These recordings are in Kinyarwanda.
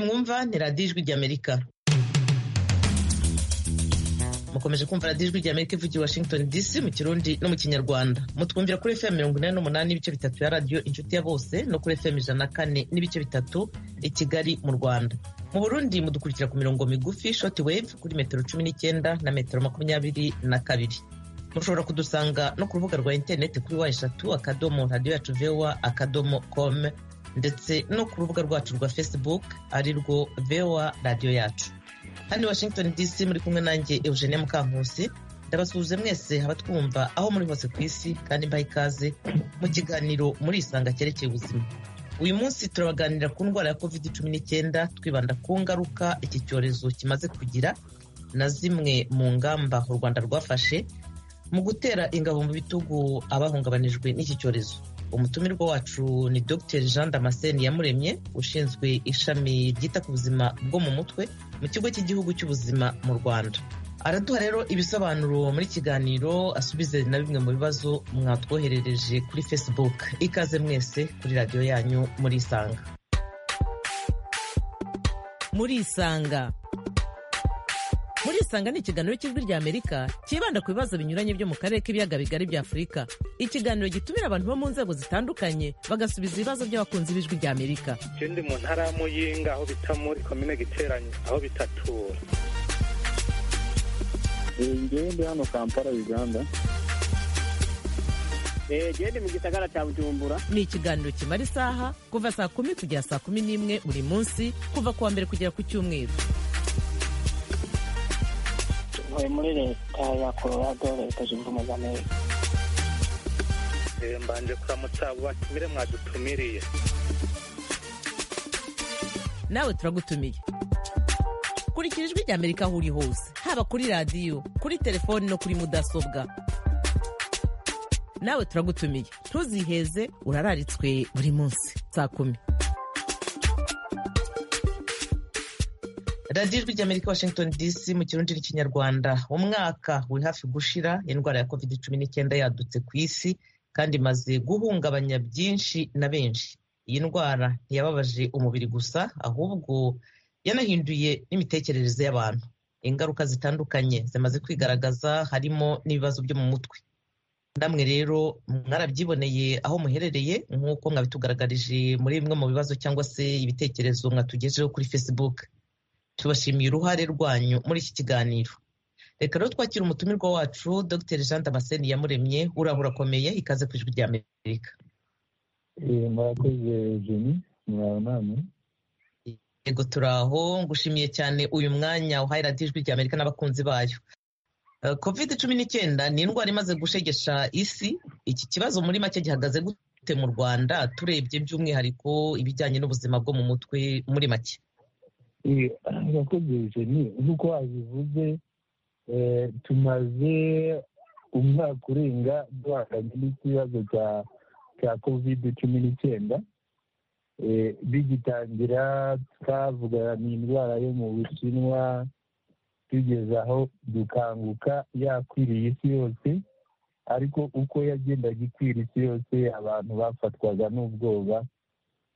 mwumva ni radiyo ijwi ry'amerika mukomeje kumva radiyo ijwi ry'amerika ivugira i washington dc mu kirundi no mu kinyarwanda mutwumvira kuri fm mirongo inani n'umunani n'ibice bitatu ya radiyo inshuti ya bose no kuri fm ijana na kane n'ibice bitatu i kigali mu rwanda mu burundi mudukurikira ku mirongo migufi shoti wave kuri metero cumi n'icyenda na metero makumyabiri na kabiri mushobora kudusanga no ku rubuga rwa interineti kuri wa eshatu akadomo radiyo yacu vewa akadomo kome ndetse no ku rubuga rwacu rwa facebook ari rwo vewa radiyo yacu hano washington dc muri kumwe nanjye eugenie mukankusi ndabasuhuje mwese abatwumva aho muri hose ku isi kandi mbaha ikaze mu kiganiro muri isanga cyerekeye ubuzima uyu munsi turabaganira ku ndwara ya covid cumi n'icyenda twibanda ku ngaruka iki cyorezo kimaze kugira na zimwe mu ngamba u rwanda rwafashe mu gutera ingabo mu bitugu abahungabanijwe n'iki cyorezo umutumirwa wacu ni dr jean damascene yamuremye ushinzwe ishami ryita ku buzima bwo mu mutwe mu kigo cy'igihugu cy'ubuzima mu rwanda araduha rero ibisobanuro muri kiganiro asubize na bimwe mu bibazo mwatwoherereje kuri facebook ikaze mwese kuri radiyo yanyu muri isanga muri isanga muri isanga ni ikiganiro cy'ijwi rya amerika cyibanda ku bibazo binyuranye byo mu karere k'ibiyaga bigari bya afurika ikiganiro gitumira abantu bo mu nzego zitandukanye bagasubiza ibibazo by'abakunzi b'ijwi rya amerika ikindi mu ntara ya muyinga aho bita muri komine giteranye aho bitatura ingende hano kampala uganda gende mu gisagara cya bujumbura ni ikiganiro kimara isaha kuva saa kumi kugera saa kumi n'imwe buri munsi kuva ku wa mbere kugera ku cyumweru tuvuye muri leta ya colorado leta zunze ubumwe za amerika Eh, mbanje kuramutsa abo batumire mwadutumiriye nawe turagutumiye kurikira ijwi rya amerika aho uri hose haba kuri radiyo kuri telefoni no kuri mudasobwa nawe turagutumiye ntuziheze urararitswe buri munsi saa kumi radiyo ijwi rya amerika washington dc mu kirundi n'ikinyarwanda umwaka uri hafi gushira indwara ya covid cumi n'icyenda yadutse ku isi kandi imaze guhungabanya byinshi na benshi iyi ndwara ntiyababaje umubiri gusa ahubwo yanahinduye n'imitekerereze y'abantu ingaruka zitandukanye zimaze kwigaragaza harimo n'ibibazo byo mu mutwe namwe rero mwarabyiboneye aho muherereye nk'uko mwabitugaragarije muri bimwe mu bibazo cyangwa se ibitekerezo mwatugejeho kuri facebook tubashimiye uruhare rwanyu muri iki kiganiro reka rero twakire umutumirwa wacu dr jean damascene yamuremye urahura urakomeye ikaze ku ijwi rya amerika Eh, murakoze jeni muraho namwe yego turaho ngushimiye cyane uyu mwanya uhaye radiyo ijwi rya amerika n'abakunzi bayo Eh, covid cumi n'icyenda ni indwara imaze gushegesha isi iki kibazo muri make gihagaze gute mu rwanda turebye by'umwihariko ibijyanye n'ubuzima bwo mu mutwe muri make Eh, murakoze jeni nk'uko wabivuze eh, tumaze umwaka urenga duhanganye n'ikibazo cya cya covid cumi n'icyenda Eh, bigitangira twavuga ni indwara yo mu bushinwa tugeze aho dukanguka yakwiriye isi yose ariko uko yagendaga ikwira isi yose abantu bafatwaga n'ubwoba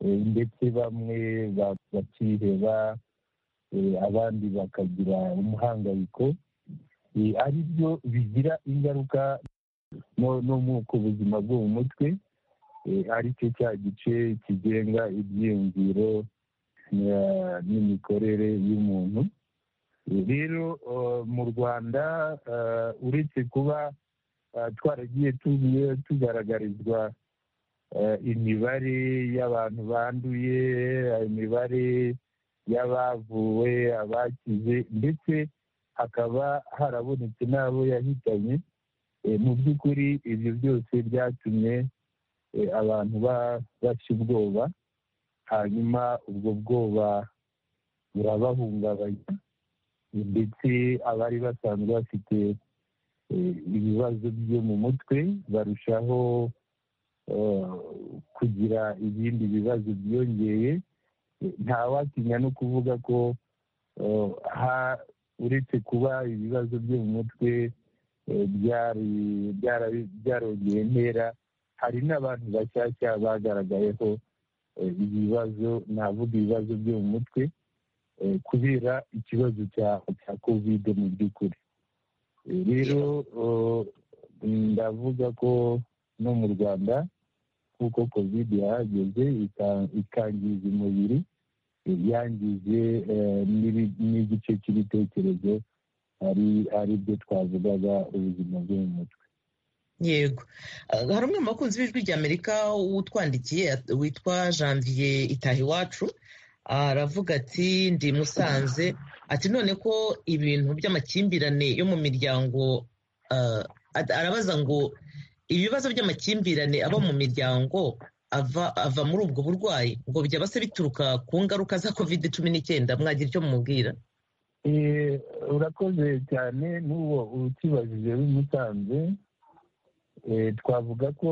eh, ndetse bamwe ba- bakiheba eh, abandi bakagira umuhangayiko eh, ari byo bigira ingaruka no- no mu- ku buzima bwo mu mutwe eh, ari cyo cya gice kigenga ibyiyumviro eh, n'imikorere y'umuntu Eh, rero eh, mu rwanda eh, uretse kuba eh, twaragiye tubi- tugaragarizwa eh, imibare y'abantu banduye eh, imibare y'abavuwe abakize ndetse hakaba harabonetse n'abo yahitanye Eh, mu by'ukuri ibyo byose byatumye eh, abantu ba- baca ubwoba hanyuma ubwo bwoba burabahungabanya eh, ndetse abari basanzwe bafite eh, ibibazo byo mu mutwe barushaho eh, kugira ibindi bibazo byiyongeye Eh, nta watinya no kuvuga ko eh, ha- uretse kuba ibibazo byo mu mutwe eh, byari- byara- byarongeye intera hari n'abantu bashyashya bagaragayeho eh, ibibazo navuga ibibazo byo mu mutwe kubera ikibazo cya kovide mu by'ukuri rero ndavuga ko no mu rwanda kuko kovide yahageze ikangiza umubiri yangije n'igice cy'ibitekerezo ari byo twavugaga ubuzima bwo mu mutwe yego hari umwe mu bakunzi b'ijwi ry'amerika utwandikiye witwa janvier itahiwacu aravuga ati ndi musanze ati none ko ibintu by'amakimbirane yo mu miryango arabaza ngo ibibazo by'amakimbirane aba mu miryango ava muri ubwo burwayi ngo byaba se bituruka ku ngaruka za kovide cumi n'icyenda mwagira icyo mumubwira urakoze cyane n'uwo ukibajije bimusanze twavuga ko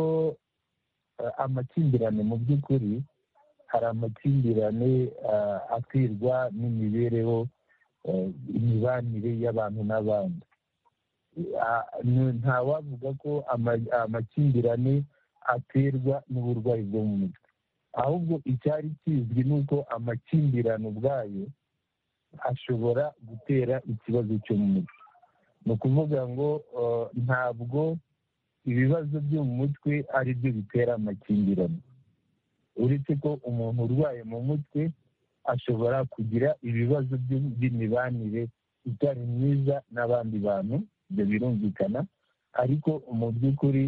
amakimbirane mu by'ukuri hari amakimbirane akwirwa n'imibereho imibanire y'abantu n'abandi ntawavuga ko amakimbirane aterwa n'uburwayi bwo mu mutwe ahubwo icyari kizwi ni uko amakimbirane ubwayo ashobora gutera ikibazo cyo mu mutwe ni ukuvuga ngo ntabwo ibibazo byo mu mutwe ari byo bitera amakimbirane uretse ko umuntu urwaye mu mutwe ashobora kugira ibibazo by'imibanire itari myiza n'abandi bantu ibyo birumvikana ariko mu by'ukuri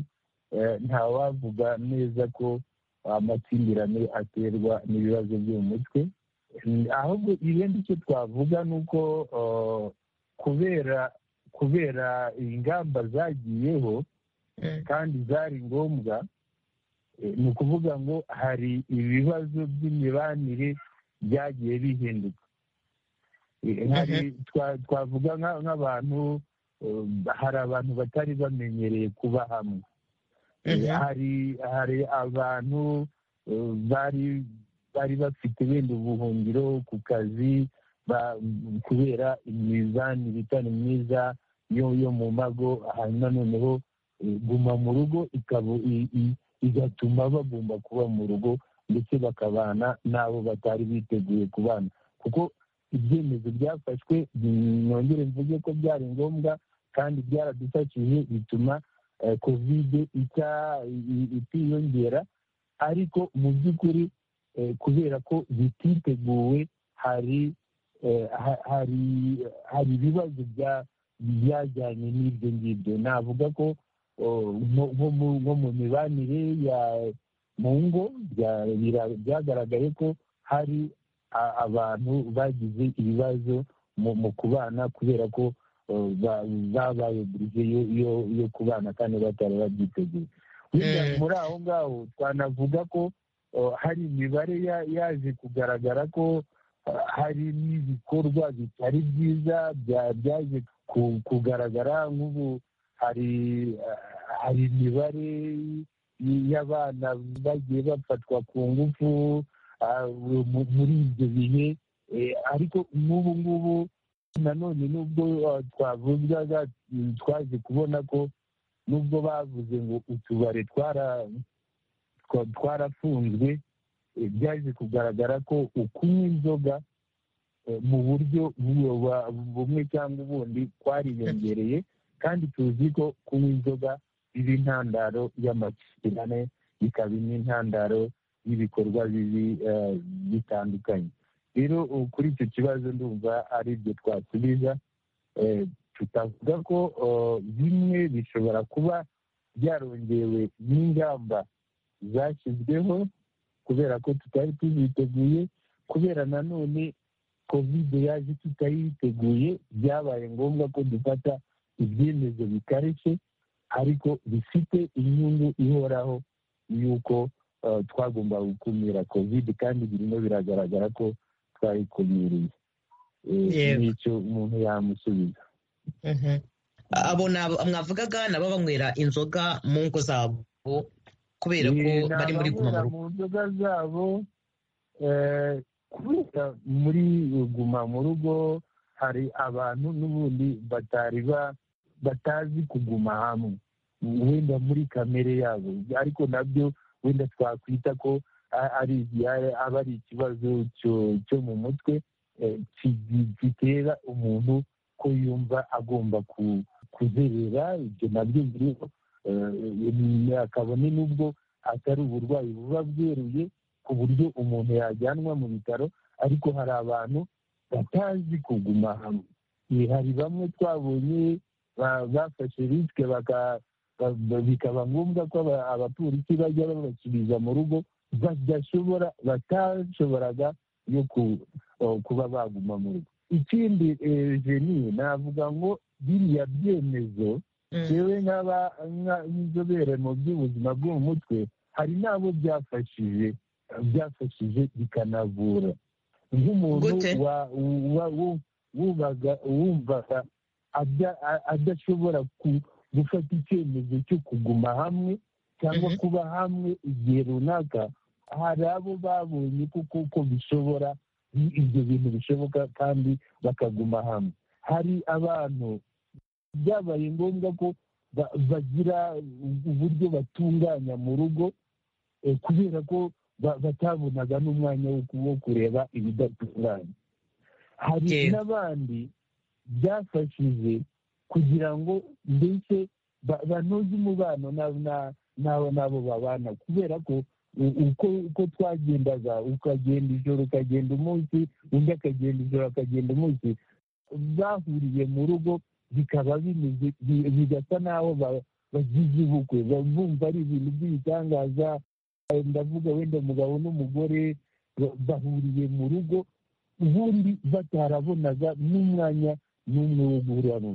ntawavuga neza ko amakimbirane aterwa n'ibibazo byo mu mutwe ahubwo ibindi icyo twavuga ni uko kubera kubera ingamba zagiyeho kandi zari ngombwa ni ukuvuga ngo hari ibibazo by'imibanire byagiye bihinduka twavuga nk'abantu hari abantu batari bamenyereye kuba hamwe hari abantu bari bari bafite wenda ubuhungiro ku kazi kubera imizanire itari myiza yo mu mago hanyuma noneho guma mu rugo igatuma bagomba kuba mu rugo ndetse bakabana n'abo batari biteguye kubana kuko ibyemezo byafashwe nongere mvuge ko byari ngombwa kandi byaradufashije bituma kovide itiyongera ariko mu by'ukuri kubera ko bititeguwe hari hari hari ibibazo byajyanye n'ibyo ngibyo navuga ko nko mu mibanire ya mu ngo byagaragaye ko hari abantu bagize ibibazo mu kubana kubera ko babaye burize yo kubana kandi batari babyiteguye muri aho ngaho twanavuga ko hari imibare yaje kugaragara ko hari n'ibikorwa bitari byiza byaje kugaragara nk'ubu hari hari imibare y'abana bagiye bafatwa ku ngufu muri ibyo bihe ariko n'ubu ngubu nanone n'ubwo twavugaga twaje kubona ko n'ubwo bavuze ngo utubare twarafunzwe byaje kugaragara ko ukunywa inzoga mu buryo bumwe cyangwa ubundi twariyongereye kandi tuzi ko kunywa inzoga biba intandaro y'amakimbirane bikaba n'intandaro y'ibikorwa bibi bitandukanye rero kuri icyo kibazo ndumva ari ibyo twasubiza tutavuga ko bimwe bishobora kuba byarongewe n'ingamba zashyizweho kubera ko tutari tuziteguye kubera nanone kovide yaje tutayiteguye byabaye ngombwa ko dufata ibyemezo bikarishye ariko bifite inyungu ihoraho y'uko twagomba gukumira kovide kandi birimo biragaragara ko twayikunyiriye n'icyo umuntu yamusubiza abo mwavugaga nabo banywera inzoga mu ngo zabo kubera ko bari muri guma mu nzoga zabo kubera muri guma mu rugo hari abantu n'ubundi batari batazi kuguma hamwe wenda muri kamere yabo ariko nabyo wenda twakwita ko aba ari ikibazo cyo mu mutwe gitera umuntu ko yumva agomba kuzerera ibyo nabyo biriho kabone n'ubwo atari uburwayi buba bweruye ku buryo umuntu yajyanwa mu bitaro ariko hari abantu batazi kuguma hamwe hari bamwe twabonye bafashe risike bikaba ngombwa ko abapolisi bajya babakiriza mu rugo badashobora batashoboraga yo kuba baguma mu rugo ikindi jeniye navuga ngo biriya byemezo yewe nk'inzobere mu by'ubuzima bwo mu mutwe hari n'abo byafashije byafashije bikanavura nk'umuntu wumvaga adashobora gufata icyemezo cyo kuguma hamwe cyangwa kuba hamwe igihe runaka hari abo babonye kuko bishobora ibyo bintu bishoboka kandi bakaguma hamwe hari abantu byabaye ngombwa ko bagira uburyo batunganya mu rugo kubera ko batabonaga n'umwanya wo kureba ibidatunganye hari n'abandi byafashije kugira ngo mbese banoze umubano n'abo babana kubera ko uko twagendaga ukagenda ijoro ukagenda umunsi undi akagenda ijoro akagenda umunsi bahuriye mu rugo bikaba bimeze bigasa n'aho bagize ubukwe bumva ari ibintu by'ibitangaza ndavuga wenda umugabo n'umugore bahuriye mu rugo ubundi batarabonaga n'umwanya n'umwe wo guhurira mu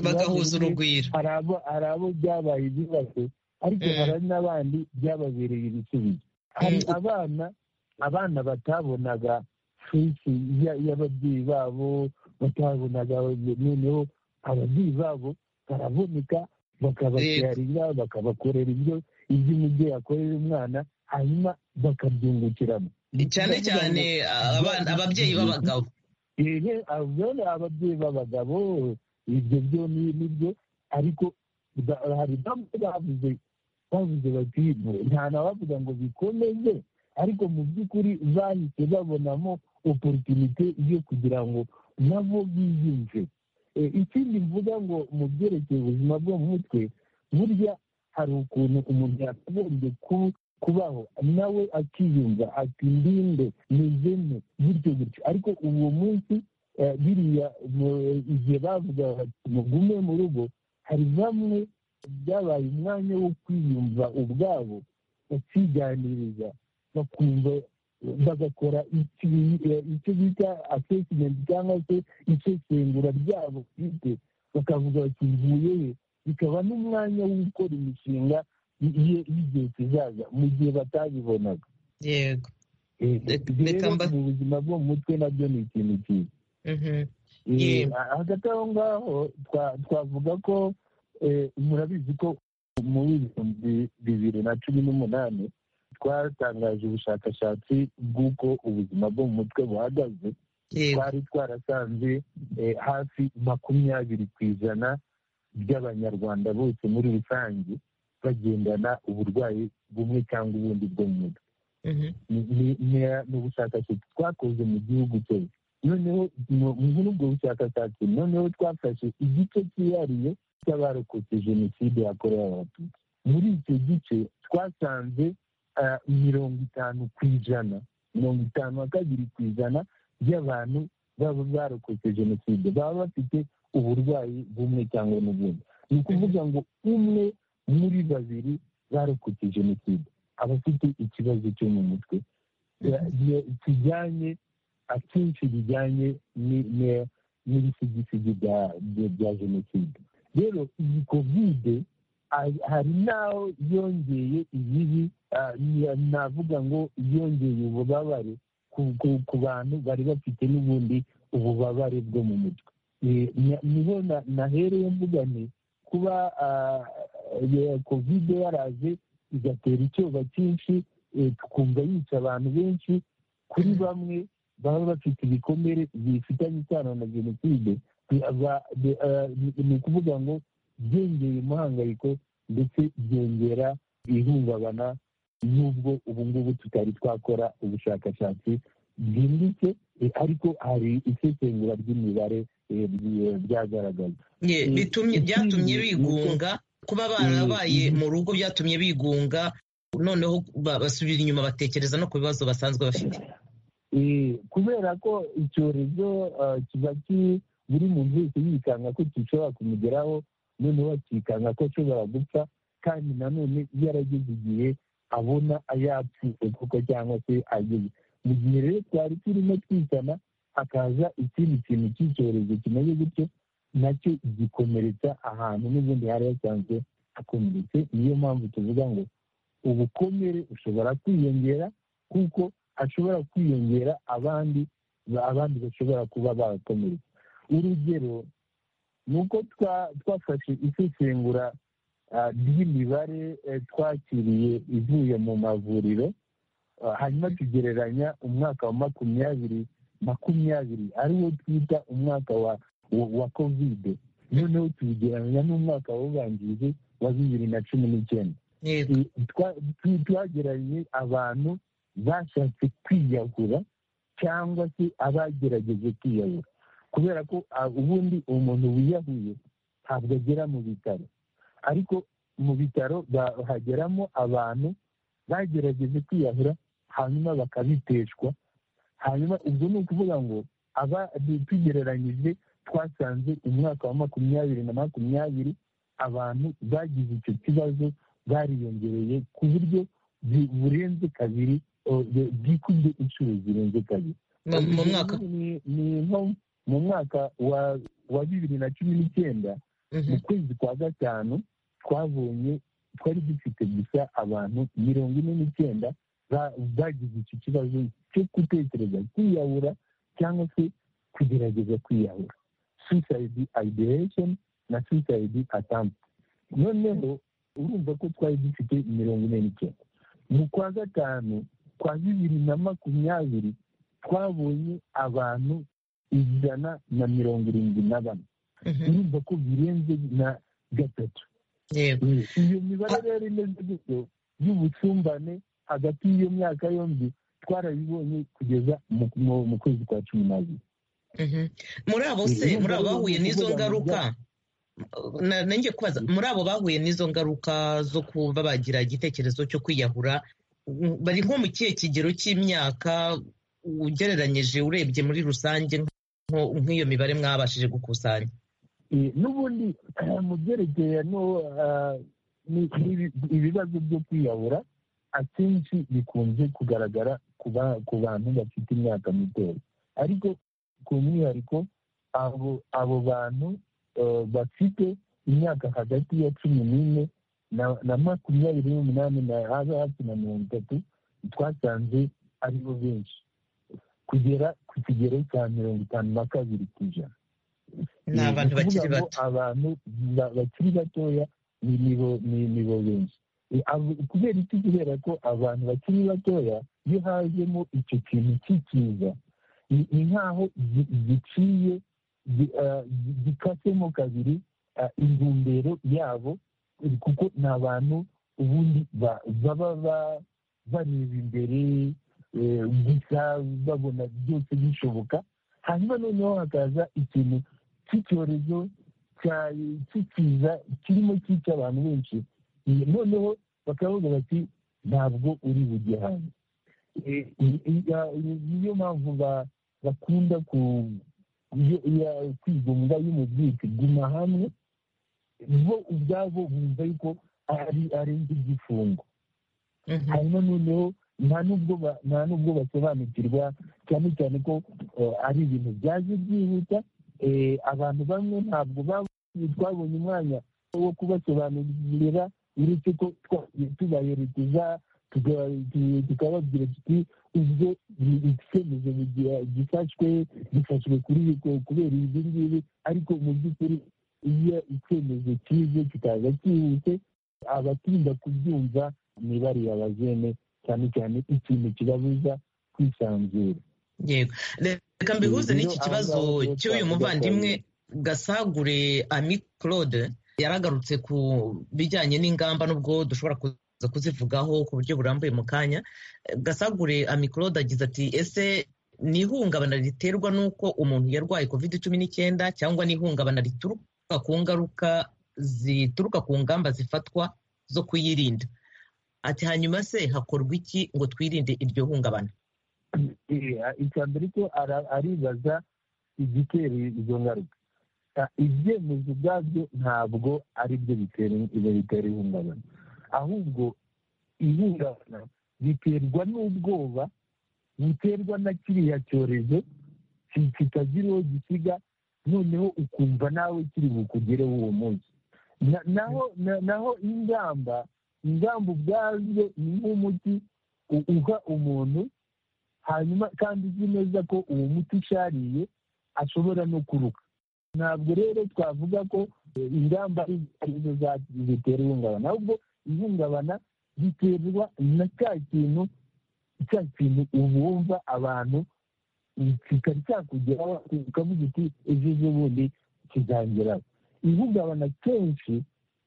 bagahuza urugwiro hari abo byabaye ibibazo ariko hari n'abandi byababereye ibisubizo hari abana abana batabonaga fesi y'ababyeyi babo batabonaga noneho ababyeyi babo baraboneka bakababyarira bakabakorera ibyo ibyo umubyeyi akorera umwana hanyuma bakabyungukiramo cyane cyane ababyeyi b'abagabo ababyeyi b'abagabo ibyo byo ni byo ariko hari bamwe bavuze bavuze bati nta nabavuga ngo bikomeze ariko mu by'ukuri bahise babonamo oporutunite yo kugira ngo nabo biyumve ikindi mvuga ngo mu byerekeye ubuzima bwo mu mutwe burya hari ukuntu umuntu yakagombye kubaho nawe akiyumva ati ndinde muzeme gutyo gutyo ariko uwo munsi biriya igihe bavuga bati mugume mu rugo hari bamwe byabaye umwanya wo kwiyumva ubwabo bakiganiriza bakumva bagakora icyo bita asesimenti cyangwa se isesengura ryabo bwite bakavuga bati mvuye he bikaba n'umwanya wo gukora imishinga y'igihe kizaza mu gihe batabibonaga yego rero mu buzima bwo mu mutwe nabyo ni ikintu cyiza hagati aho ngaho twavuga ko murabizi ko muri bibiri na cumi n'umunani twatangaje ubushakashatsi bw'uko ubuzima bwo mu mutwe buhagaze twari twarasanze hafi makumyabiri ku ijana by'abanyarwanda bose muri rusange bagendana uburwayi bumwe cyangwa ubundi bwo mu mutwe ni ubushakashatsi twakoze mu gihugu cyose noneho muri ubwo bushakashatsi noneho twafashe igice cyihariye cy'abarokotse jenoside yakorewe abatutsi muri icyo gice twasanze mirongo itanu ku ijana mirongo itanu na kabiri ku ijana by'abantu baba barokotse jenoside baba bafite uburwayi bumwe cyangwa n'ubundi ni ukuvuga ngo umwe muri babiri barokotse jenoside abafite ikibazo cyo mu mutwe kijyanye akenshi bijyanye n'ibisigisigi bya jenoside rero iyi kovide hari n'aho yongeye ibibi navuga ngo yongeye ububabare ku bantu bari bafite n'ubundi ububabare bwo mu mutwe niho nahereye mvuga ni kuba kovide yaraje igatera icyoba cyinshi tukumva yica abantu benshi kuri bamwe baba bafite ibikomere bifitanye isano na jenoside ni ukuvuga ngo byongeye umuhangayiko ndetse byongera ihungabana n'ubwo ubu ngubu tutari twakora ubushakashatsi byimbitse eh, ariko hari isesengura ry'imibare eh, ryi- ryagaragaye Ye, Mm. bitumye byatumye Mm. bigunga kuba barabaye Mm. mu rugo byatumye bigunga noneho ba- basubira inyuma batekereza no ku bibazo basanzwe bafite Eh, kubera ko icyorezo ah, kiba ki buri muntu wese yikanga ko gishobora kumugeraho noneho akikanga ko ashobora gupfa kandi nanone iyo arageze igihe abona ayapfuye koko cyangwa se ageze mu gihe rero twari turimo twisana hakaza ikindi kintu cy'icyorezo kimeze gutyo nacyo gikomeretsa ahantu n'ubundi hari hasanzwe hakomeretse niyo mpamvu tuvuga ngo ubukomere bushobora kwiyongera kuko hashobora kwiyongera abandi ba- abandi bashobora kuba bakomereka urugero ni uko twa- twafashe isesengura ah, ry'imibare eh, twakiriye ivuye mu mavuriro ah, hanyuma tugereranya umwaka wa makumyabiri makumyabiri ariwo twita umwaka wa wa- wa kovide noneho tuwugereranya n'umwaka w'ubanjirije wa bibiri na cumi n'icyenda yego twa- tu- twageranye abantu bashatse kwiyahura cyangwa se abagerageje kwiyahura kubera ko ah, ubundi umuntu wiyahuye ntabwo agera mu bitaro ariko mu bitaro ba- hageramo abantu bagerageje kwiyahura hanyuma bakabiteshwa hanyuma ubwo ni ukuvuga ngo aba tugereranyije twasanze umwaka wa makumyabiri na makumyabiri abantu bagize icyo kibazo bariyongereye ku buryo bu- burenze kabiri o, bu- bwikubye inshuro zirenze kabiri mu- mu mwaka Ni- ni nko mu mwaka wa wa bibiri na cumi n'icyenda Mhm. mu kwezi kwa gatanu twabonye twari dufite gusa abantu mirongo ine n'icyenda ba- bagize icyo kibazo cyo gutekereza kwiyahura cyangwa se kugerageza kwiyahura suicide ideation na suicide attempt noneho urumva ko twari dufite mirongo ine n'icyenda mu kwa gatanu kwa bibiri na makumyabiri twabonye abantu ijana na mirongo irindwi na bane Mhm. urumva ko birenze na gatatu yego iyo mibare rero imeze gutyo y'ubucumbane hagati y'iyo myaka yombi twarabibonye kugeza mu- mu- mu kwezi kwa cumi n'abiri Mhm. muri abo se Urumva muri abo rero bahuye ni n'izo ukuvuga ngo ngaruka na- nanjye kubaza muri abo bahuye n'izo ngaruka zo kuba bagira igitekerezo cyo kwiyahura mm, bari nko mu kihe kigero cy'imyaka ugereranyije urebye muri rusange nko- nk'iyo mibare mwabashije gukusanya Eh, n'ubundi mu byerekeye no ah, ni- ni- ibibazo byo kwiyahura akenshi bikunze kugaragara ku ba- ku bantu bafite imyaka mitoya ariko ku mwihariko abo abo bantu eh, bafite imyaka hagati ya cumi n'ine na- na makumyabiri n'umunani na habe hafi na mirongo itatu twasanze aribo benshi kugera ku kigero cya mirongo itanu na kabiri ku ijana ni abantu bakiri ukuvuga ngo bato abantu ba- bakiri batoya ni nibo ni nibo benshi E, abo- kubera iki kubera ko abantu bakiri batoya iyo hajemo icyo kintu cy'ikiza ni ni nk'aho gi- giciye gi- ah, gi- gikasemo kabiri ah, intumbero yabo eh, kuko ni abantu ubundi ba- baba ba- bareba imbere eh, gusa babona byose bishoboka hanyuma noneho hakaza ikintu cy'icyorezo cya- cy'ikiza kirimo cyica abantu benshi Eh, noneho bakavuga bati ntabwo uri bujye hanze Eh, i- i- ya- i- niyo mpamvu ba- bakunda ku- iyo- iya- kwigunga y'umubyizi guma hamwe bo ubwabo bumva yuko ari arenze igifungo Mhm. hanyuma noneho nta n'ubwo ba- nta n'ubwo basobanukirwa cyane cyane ko eh, ari ibintu byaje byihuta eh, abantu bamwe ntabwo bab- twabonye umwanya wo kubasobanurira uretse ko twagiye tubaherekeza tuga- tu- tukababwira tuti ubwo ni icyemezo mugihe gifashwe gifashwe kuri ku- kubera ibi ngibi ariko mu by'ukuri iyo icyemezo kize kikaza cyihuse abatinda kubyumva ni bariya bazene cyane cyane ikintu kibabuza kwisanzura yego reka mbihuze n'iki kibazo cy'uyu muvandimwe gasagure ami claude yaragarutse ku bijyanye n'ingamba n'ubwo dushobora kuza kuzivugaho ku buryo burambuye mu kanya Eh, gasagure ami claude agize ati ese ni ihungabana riterwa n'uko umuntu yarwaye covid cumi n'icyenda cyangwa n'ihungabana rituruka ku ngaruka zituruka ku ngamba zifatwa zo kuyirinda ati hanyuma se hakorwa iki ngo twirinde iryo hungabana icya mbere cyo aribaza igitera izo ngaruka ibyemezo ubwabyo ntabwo ari byo bitera ihungabana ahubwo ihungabana biterwa n'ubwoba buterwa na kiriya cyorezo kitagira uwo gisiga noneho ukumva nawe kiri bukugereho uwo munsi naho ingamba ingamba ubwazo ni nk'umuti uha umuntu hanyuma kandi uzi neza ko uwo muti ushariye ashobora no kuruka ntabwo rero twavuga ko ingamba arizo zitera ihungabana ahubwo ihungabana riterwa na cya kintu cya kintu ubumva abantu kitari cyakugeraho ukavuga uti ejo bundi kizangeraho ihungabana kenshi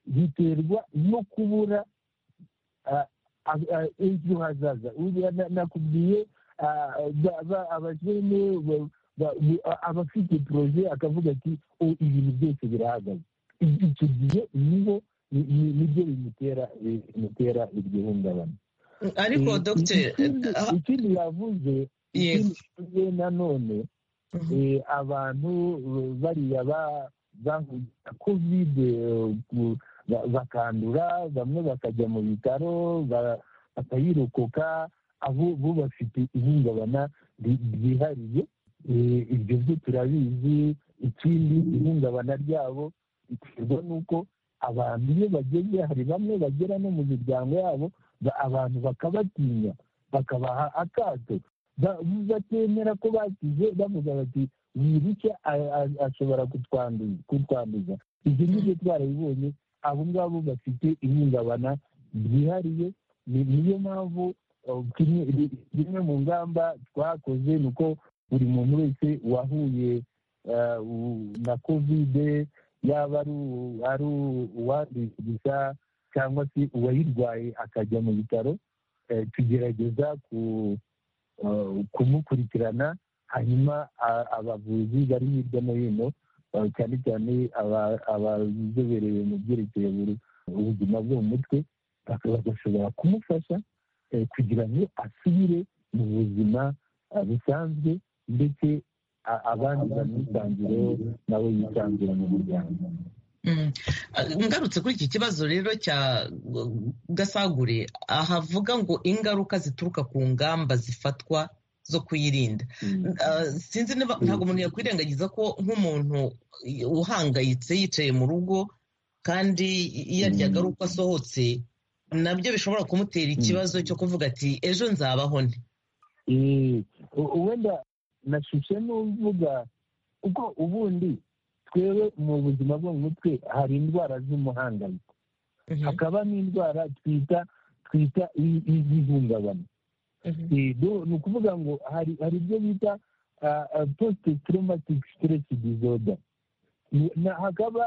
riterwa no kubura ejo hazaza nakubwiye abakene abafite poroje akavuga ati ibintu byose birahagaze icyo gihe nibo nibyo bimutera iryo hungabana ariko dogiteri ikindi yavuze nanone abantu bariya bahuye kovide bakandura bamwe bakajya mu bitaro bakayirokoka abo bafite ihungabana ryihariye ibyo byo turabizi ikindi ihungabana ryabo riterwa n'uko abantu iyo bageze hari bamwe bagera no mu miryango yabo abantu bakabatinya bakabaha akato batemera ko bakize bavuga bati wirushya ashobora kutwanduza ibyo ngibyo twarabibonye abo ngabo bafite ihungabana ryihariye niyo mpamvu zimwe mu ngamba twakoze ni uko buri muntu wese wahuye na kovide yaba ari uwanduye gusa cyangwa se uwayirwaye akajya mu bitaro tugerageza kumukurikirana hanyuma abavuzi bari hirya no hino cyane cyane abazobereye mu byerekeye ubuzima bwo mu mutwe bagashobora kumufasha kugira ngo asubire mu buzima busanzwe ndetse abandi bamwisanzureho nawe yisanzure mu muryango ngarutse kuri iki kibazo rero cya gasagure havuga ngo ingaruka zituruka ku ngamba zifatwa zo kuyirinda sinzi ntabwo umuntu yakwirengagiza ko nk'umuntu uhangayitse yicaye mu rugo kandi yaryaga ari uko asohotse nabyo bishobora kumutera ikibazo cyo kuvuga ati ejo nzabaho nte wenda nashushe n'uvuga kuko ubundi twewe mu buzima bwo mu mutwe hari indwara z'umuhangayiko hakaba n'indwara twita twita iz'ihungabana ni ukuvuga ngo hari ibyo bita posite toromatike siteresi dizoda hakaba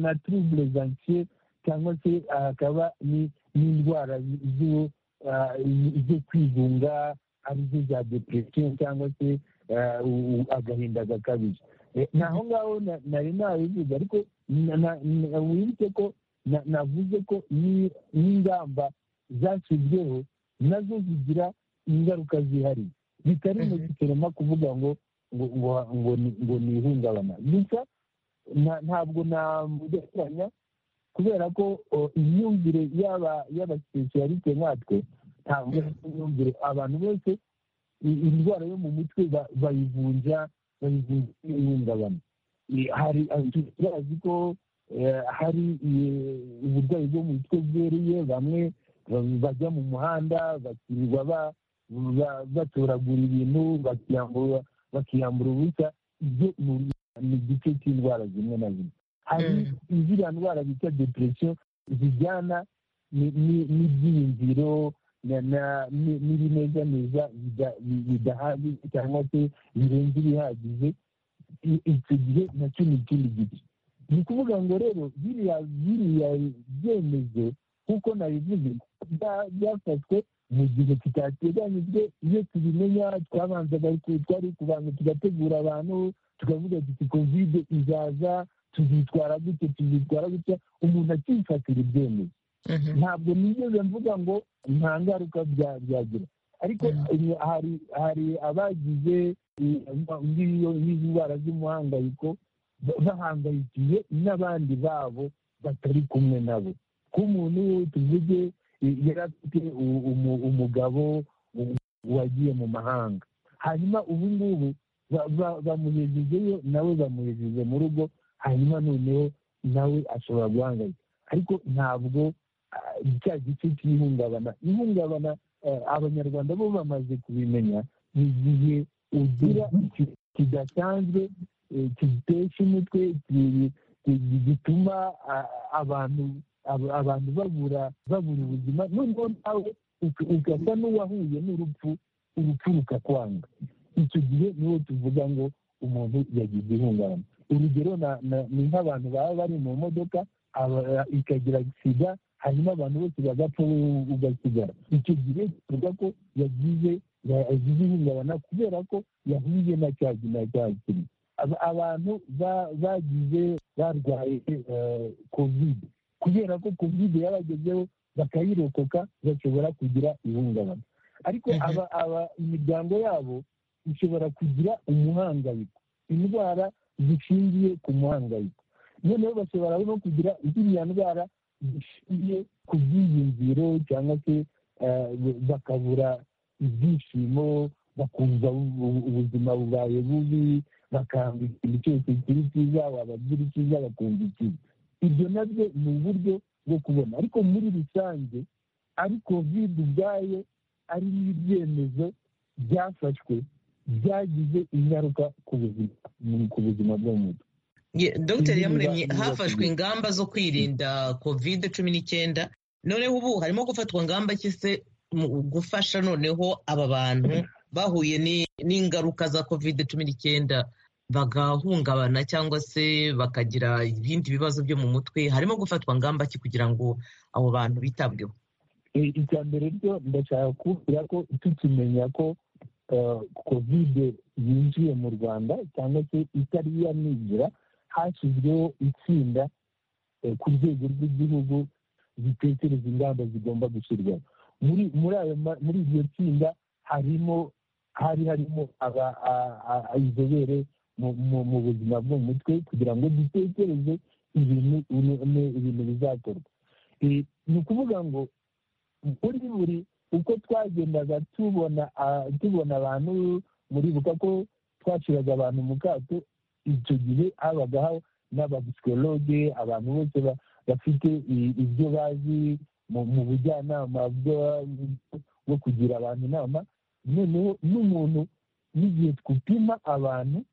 na turubure zansiye cyangwa se hakaba n'indwara zo kwigunga arizo za depresiyo cyangwa se agahinda gakabije naho ngaho nari nabivuze ariko wibuke ko navuze ko n'ingamba zashyizweho nazo zigira ingaruka zihariye bitari mu gisoroma kuvuga ngo ngo ni ihungabana gusa ntabwo namugereranya kubera ko imyumvire y'abasipesiyalite nkatwe ntabwo imyumvire abantu bose indwara yo mu mutwe bayivunja bayivunja n'ihungabana hari tuzi ko hari uburwayi bwo mu mutwe bwereye bamwe bajya mu muhanda bakirirwa batoragura ibintu bakiyambura ubusa ibyo ni igice cy'indwara zimwe na zimwe hari iziriya ndwara bita depresiyo zijyana n'ibyiyumviro n'ibinezaneza bidahagije cyangwa se birenze ibihagije icyo gihe nacyo ni ikindi gice ni ukuvuga ngo rero biriya byemezo nk'uko nabivuze byafashwe mu gihe tutateganyijwe iyo tubimenya twabanzaga twari kubanza tugategura abantu tukavuga tuti kovide izaza tuzitwara gute tuzitwara gutya umuntu akifatira ibyemeye ntabwo nigeze mvuga ngo nta ngaruka byagira ariko hari hari abagize nk'izo ndwara z'umuhangayiko bahangayikiye n'abandi babo batari kumwe nabo k'umuntu tuvuge yari afite umugabo wagiye mu mahanga hanyuma ubu ngubu bamuhejejeyo nawe bamuhejeje mu rugo hanyuma noneho nawe ashobora guhangayika ariko ntabwo cya gice cy'ihungabana ihungabana abanyarwanda bo bamaze kubimenya ni igihe ugira kidasanzwe kitesha umutwe gituma abantu abantu babura babura ubuzima noneho nawe ugasa n'uwahuye n'urupfu urupfu rukakwanga icyo gihe niho tuvuga ngo umuntu yagize ihungabana urugero ni nk'abantu baba bari mu modoka ikagira sida hanyuma abantu bose bagapfa wowe ugasigara icyo gihe tuvuga ko yagize yagize ihungabana kubera ko yahuye na cya na cya kintu abantu bagize barwaye kovide kubera ko kovide yabagezeho bakayirokoka bashobora kugira ihungabana ariko imiryango yabo ishobora kugira umuhangayiko indwara zishingiye ku muhangayiko noneho bashobora no kugira ziriya ndwara zishingiye ku byiyumviro cyangwa se bakabura ibyishimo bakumva ubuzima bubaye bubi bakanga ikintu cyose kiri cyiza wabagira icyiza bakumva ikibi ibyo nabyo ni uburyo bwo kubona ariko muri rusange ari kovide ubwayo ari n'ibyemezo byafashwe byagize ingaruka ku buzima ku buzima bw'umuntu dr yamuremye hafashwe ingamba zo kwirinda kovide cumi n'icyenda noneho ubu harimo gufatwa ingamba cyise gufasha noneho aba bantu bahuye n'ingaruka za kovide cumi n'icyenda bagahungabana cyangwa se bakagira ibindi bibazo byo mu mutwe harimo gufatwa ngamba ki kugira ngo abo bantu bitabweho icya mbere ryo ndashaka kubwira ko tukimenya ko kovide yinjiye mu rwanda cyangwa se itari yanigira hashyizweho itsinda ku rwego rw'igihugu zitekereza ingamba zigomba gushyirwaho muri iryo tsinda harimo hari harimo inzobere mu buzima bwo mu mutwe kugira ngo dutekereze ibintu bizakorwa ni ukuvuga ngo muri buri uko twagendaga tubona tubona abantu muribuka ko twashyiraga abantu mu kato icyo gihe habagaho n'abapsikologe abantu bose bafite ibyo bazi mu bujyanama bwo kugira abantu inama noneho n'umuntu n'igihe twupima abantu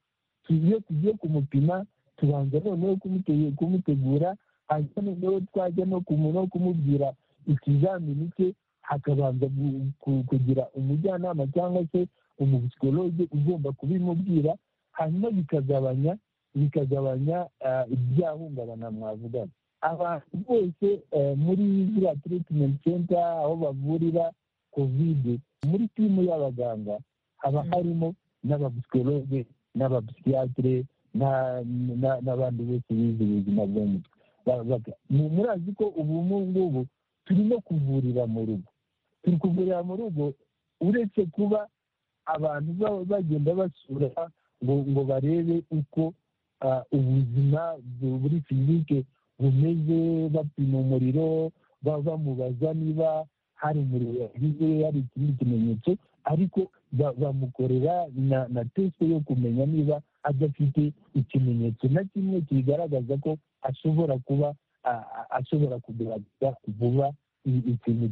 iyo tugiye kumupima tubanza noneho kumutegura hanyuma noneho twajya no kumubwira ikizamini cye hakabanza kugira umujyanama cyangwa se umupsikologe ugomba kubimubwira hanyuma bikagabanya bikagabanya ibyahungabana mwavugana abantu bose muri ziriya tiritimenti senta aho bavurira kovide muri timu y'abaganga haba harimo n'abapsikologe n'abapsikiyatire n'abandi bose bize ubuzima bwo mu mutwe murazi ko ubu ngubu turi no kuvurira mu rugo turi kuvurira mu rugo uretse kuba abantu bagenda basura ngo ngo barebe uko ubuzima buri fizike bumeze bapima umuriro bamubaza niba hari umuriro yagize hari ikindi kimenyetso ariko bamukorera na tesite yo kumenya niba adafite ikimenyetso na kimwe kigaragaza ko ashobora kuba ashobora kugaragaza vuba ikintu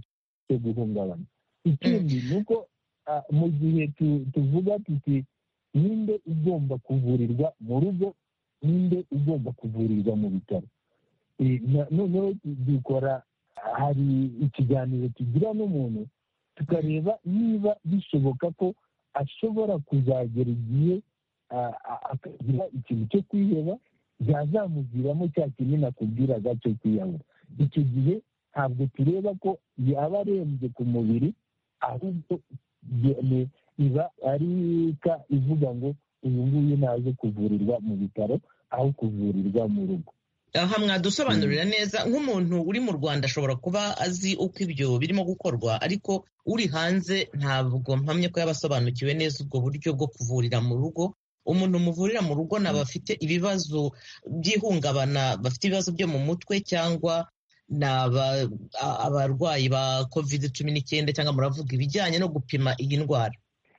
cyo guhungabana ikindi ni uko mu gihe tuvuga tuti ninde ugomba kuvurirwa mu rugo ninde ugomba kuvurirwa mu bitaro noneho dukora hari ikiganiro tugira n'umuntu tukareba niba bishoboka ko ashobora kuzagera igihe akagira ikintu cyo kwiheba byazamuviramo cya kintu nakubwiraga cyo kwiyahura icyo gihe ntabwo tureba ko yaba arembye ku mubiri ahubwo ye- iba ari ka ivuga ngo uyu nguyu naje kuvurirwa mu bitaro aho kuvurirwa mu rugo aha mwadusobanurira neza nk'umuntu uri mu rwanda ashobora kuba azi uko ibyo birimo gukorwa ariko uri hanze ntabwo mpamye ko yaba asobanukiwe neza ubwo buryo bwo kuvurira mu rugo umuntu muvurira mu rugo ni abafite ibibazo by'ihungabana bafite ibibazo byo mu mutwe cyangwa ni aba- a- abarwayi ba kovide cumi n'icyenda cyangwa muravuga ibijyanye no gupima iyi ndwara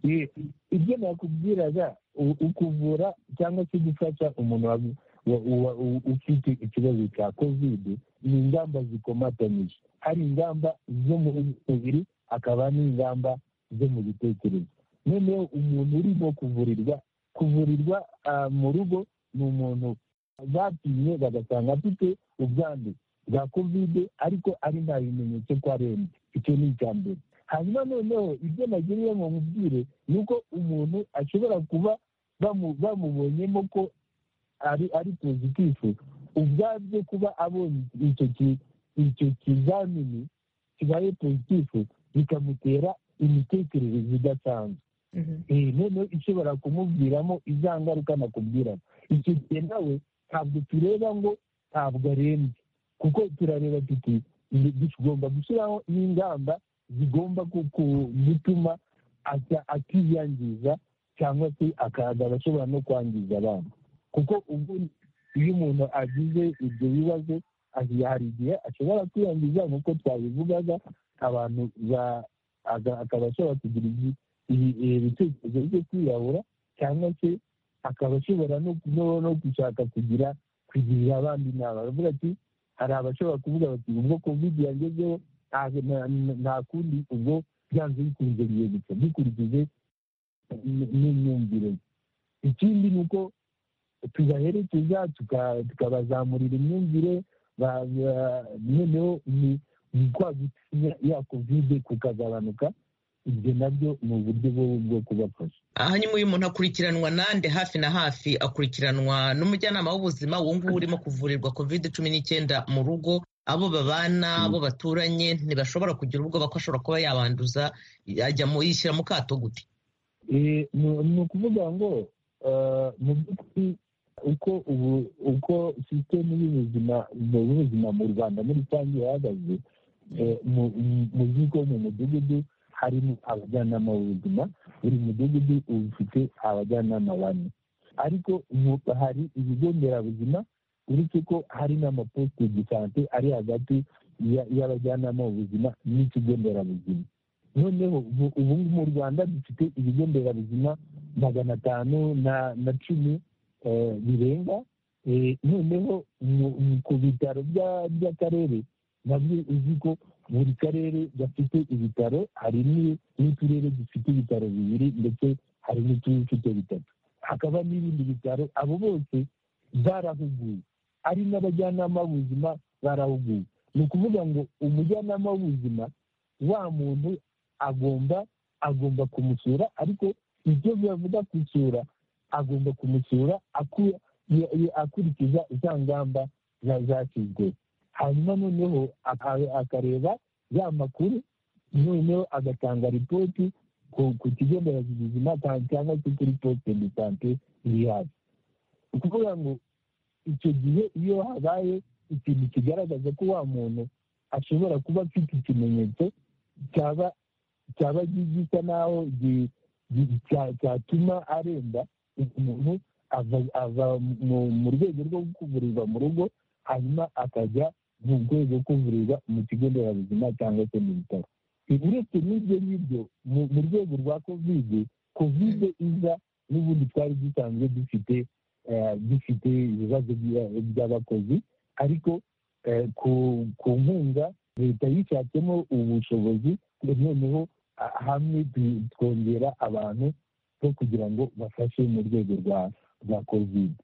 I- ibyo nakubwiraga u- ukuvura cyangwa se gufasha umuntu wa- wa- wa- u- ufite ikibazo cya kovide ni ingamba zikomatanyije hari ingamba zo mu mubiri hakaba n'ingamba zo mu bitekerezo noneho umuntu urimo kuvurirwa kuvurirwa ah, mu rugo ni umuntu bapimye bagasanga afite ubwandu bwa kovide ariko ari nta bimenyetso ko arembye icyo ni icya mbere hanyuma noneho ibyo nagiriye ngo mubwire ni uko umuntu ashobora kuba bamu- bamubonyemo ko ari ari pozitifu ubwabyo kuba abonye icyo ki- icyo kizamini kibaye pozitifu bikamutera imitekerereze idasanzwe Eh, noneho ishobora kumubwiramo iza ngaruka nakubwiramo icyo gihe nawe ntabwo tureba ngo ntabwo arembye kuko turareba tuti ni- tugomba gushyiraho n'ingamba zigomba ku- ku- gutuma ata- atiyangiza cyangwa se akazaba ashobora no kwangiza abana kuko ubwo iyo umuntu agize ibyo bibazo ahi- hari igihe ashobora kwiyangiza nk'uko twabivugaga abantu ba- aga- akaba ashobora kugira ibi- ibi- eh, ibitekerezo byo kwiyahura cyangwa se akaba ashobora no no- no gushaka kugira kugirira abandi inama baravuga ati hari abashobora kuvuga bati ubwo kovide yangezeho nta- nta- nta kundi ubwo byanze bikunze bigiye guca dukurikije n- n'imyumvire ye." ikindi ni uko tubaherekeza tuka- tukabazamurira imyumvire ba- ba- noneho ni ni kwa gutinya ya kovide kukagabanuka ibyo nabyo ni uburyo bwo- bwo kubafasha aha nyuma uyu muntu akurikiranwa nande hafi na hafi akurikiranwa n'umujyanama w'ubuzima uwo nguwo urimo kuvurirwa kovide cumi n'icyenda mu rugo abo babana Mm. abo baturanye ntibashobora kugira ubwoba ko ashobora kuba yabanduza ajya mu yishyira mu kato gute Eh, ni ni ukuvuga ngo eh, mu by'ukuri uko ubu uko sisitemu y'ubuzima mu buzima mu rwanda muri rusange ihagaze eh, mu- mu- mu bigo mu mudugudu harimo abajyanama b'ubuzima buri mudugudu uba ufite abajyanama bane ariko mu- hari ibigo nderabuzima uretse ko hari n'amaposite de sante ari hagati ya- y'abajyanama b'ubuzima n'ikigo nderabuzima noneho ubu ubu ngubu mu rwanda dufite ibigo nderabuzima magana atanu na na cumi eh, birenga Eh, noneho mu- mu- ku bitaro bya- by'akarere nabyo uzi ko buri karere gafite ibitaro hari ni- n'uturere dufite ibitaro bibiri ndetse hari n'utufite bitatu hakaba n'ibindi bitaro abo bose barahuguwe ari n'abajyanama b'ubuzima barahuguwe ni ukuvuga ngo umujyanama w'ubuzima wa muntu agomba agomba kumusura ariko ibyo bavuga gusura agomba kumusura aku- ye- ye- akurikiza za ngamba za- zashyizwe hanyuma noneho aka- akareba ya makuru noneho agatanga ripoti ku ku kigo nderabuzima cyangwa cyangwa se kuri posite de sante iri hafi ni ukuvuga ngo icyo gihe iyo habaye ikintu kigaragaza ko wa muntu ashobora kuba afite ikimenyetso cyaba cyaba gisa naho gi- gi- cya- cyatuma aremba umuntu ava ava mu- mu rwego rwo kuvurirwa mu rugo hanyuma akajya mu rwego rwo kuvurirwa mu kigo nderabuzima cyangwa se mu bitaro uretse n'ibyo ngibyo mu- mu rwego rwa kovide kovide iza n'ubundi twari dusanzwe dufite eh, dufite ibibazo bya- by'abakozi ariko eh, ku- ku nkunga leta yishatsemo ubushobozi noneho a- hamwe tu- twongera abantu bo kugira ngo bafashe mu rwego rwa rwa kovide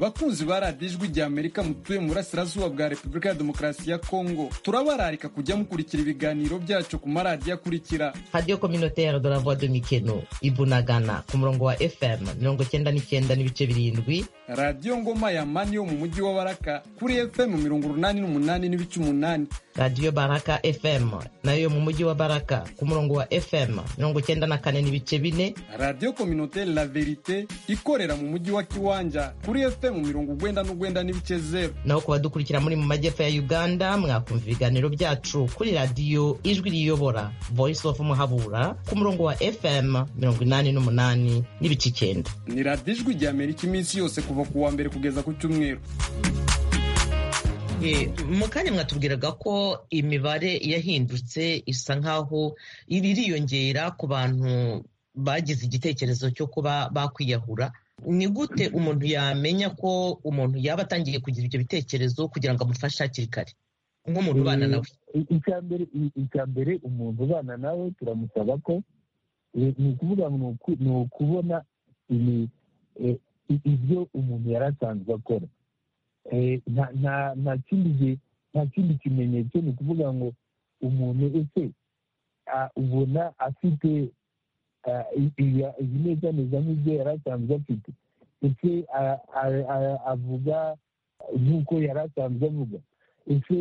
bakunzi ba radiyo ijwi rya amerika mutuye mu burasirazuba bwa repubulika ya demokarasi ya kongo turabararika kujya mukurikira ibiganiro byacu ku maradiyo akurikira radiyo kominotere de la voix de mikeno i bunagana ku murongo wa fm mirongo icyenda n'icyenda n'ibice birindwi radiyo ngoma ya mani yo mu mujyi wa baraka kuri fm mirongo urunani n'umunani n'ibice umunani radiyo baraka fm nayo yo mu mujyi wa baraka ku murongo wa fm mirongo icyenda na kane n'ibice bine radiyo kominote la verite ikorera mu mujyi wa kiwanja kuri fm mirongo ugwenda n'ugwenda n'ibice zeru naho ku badukurikira muri mu majyepfo ya uganda mwakumva ibiganiro byacu kuri radiyo ijwi riyobora voice of muhabura ku murongo wa fm mirongo inani n'umunani n'ibice icyenda ni radiyo ijwi rya amerika iminsi yose kuva ku wa mbere kugeza ku cyumweru mu kanya mwatubwiraga ko imibare yahindutse isa nk'aho iriyongera ku bantu bagize igitekerezo cyo kuba bakwiyahura ni gute umuntu yamenya ko umuntu yaba atangiye kugira ibyo bitekerezo kugira ngo amufashe hakiri kare nk'umuntu ubana nawe icya mbere umuntu ubana nawe turamusaba ko ni ukuvuga ni ukubona ibyo umuntu yari asanzwe akora nta kindi kimenyetso ni ukuvuga ngo umuntu ese ubona afite ibinezaneza nk'ibyo yari asanzwe afite ese avuga nk'uko yari asanzwe avuga ese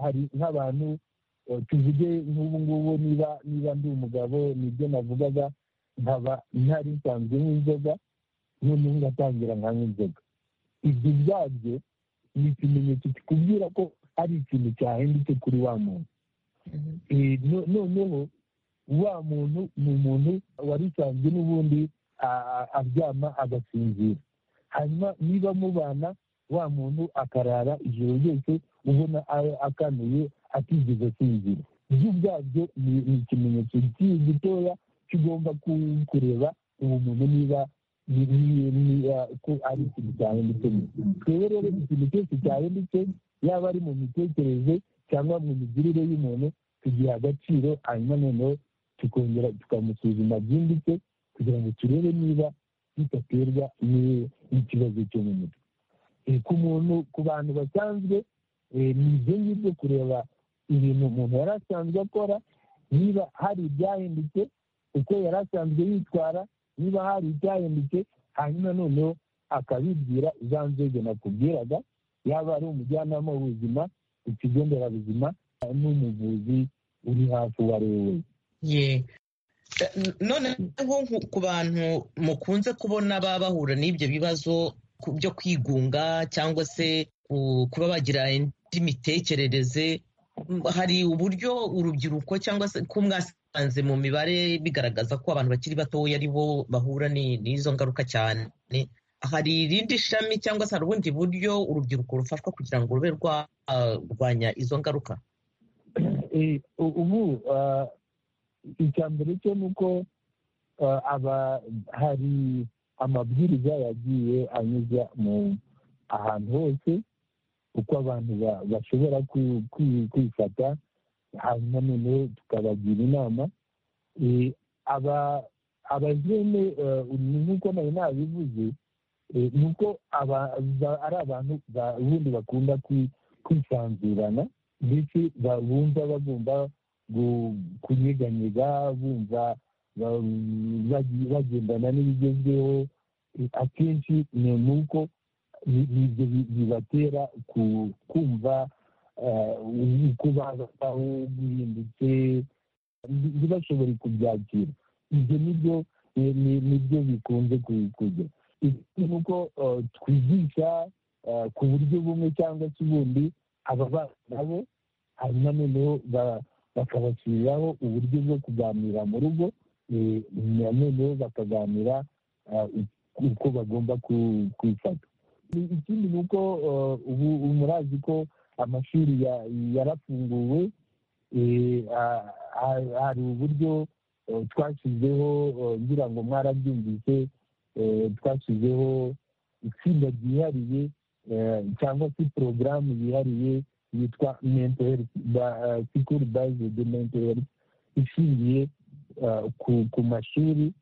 hari nk'abantu tuvuge nk'ubu ngubu niba ndi umugabo nibyo navugaga nkaba ntari nsanzwe nk'inzoga noneho ngatangira nka nk'inzoga ibyo ubwabyo ni ikimenyetso kikubwira ko ari ikintu cyahindutse kuri wa muntu noneho wa muntu ni umuntu wari usanzwe n'ubundi aryama agasinzira hanyuma niba mubana wa muntu akarara ijoro ryose ubona akanuye atigeze asinzira ibyo ubwabyo ni ikimenyetso gitoya kigomba kureba uwo muntu niba ko ari ikintu cyahindutse twebwe rero ikintu cyose cyahindutse yaba ari mu mitekerereze cyangwa mu migirire y'umuntu tugiha agaciro hanyuma noneho tukongera tukamusuzuma byimbitse kugira ngo turebe niba bidaterwa n'ikibazo cyo mu mutwe ku muntu ku bantu basanzwe ni ibyo ngibyo kureba ibintu umuntu yari asanzwe akora niba hari ibyahindutse uko yari asanzwe yitwara niba hari ibyahindutse hanyuma noneho akabibwira za nzego nakubwiraga yaba ari umujyanama w'ubuzima ikigo nderabuzima n'umuvuzi uri hafi uwo ari we wese noneho ku bantu mukunze kubona baba bahura n'ibyo bibazo byo kwigunga cyangwa se kuba bagira indi mitekerereze hari uburyo urubyiruko cyangwa se ko mwasanze mu mibare bigaragaza ko abantu bakiri batoya ari bo bahura n'izo ngaruka cyane hari irindi shami cyangwa se hari ubundi buryo urubyiruko rufashwa kugira ngo rube rwarwanya izo ngaruka ubu icya mbere cyo ni uko hari amabwiriza yagiye anyuza mu ahantu hose uko abantu bashobora kwifata hanyuma noneho tukabagira inama abajene nk'uko nawe nabivuze ni uko ari abantu ubundi bakunda kwisanzurana ndetse bumva bagomba kunyeganyega bumva bagendana n'ibigezweho akenshi ni uko ibyo bibatera kumva uko babaho guhindutse ntibashobore kubyakira ibyo nibyo nibyo bikunze kujya ni uko twigisha ku buryo bumwe cyangwa se ubundi aba bana nabo hanyuma noneho bakabashyiriraho uburyo bwo kuganira mu rugo noneho bakaganira uko bagomba kwifata ikindi ni uko ubu murazi ko amashuri yarafunguwe hari uburyo twashyizeho ngira ngo mwarabyumvise twashyizeho itsinda ryihariye cyangwa se porogaramu yihariye yitwa mento herifu sikuru bazidi mento herifu ishingiye ku mashuri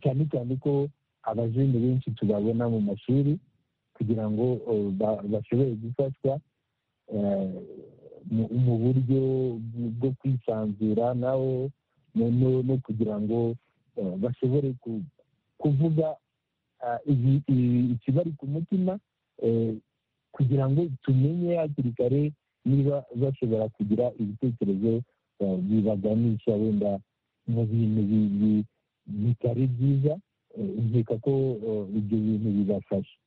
cyane cyane ko abajene benshi tubabona mu mashuri kugira ngo bashobore gufashwa mu buryo bwo kwisanzura nawe no kugira ngo bashobore kuvuga ikibari ku mutima kugira ngo tumenye hakiri kare niba bashobora kugira ibitekerezo bibaganisha wenda mu bintu bitari byiza nkeka ko ibyo bintu bibafasha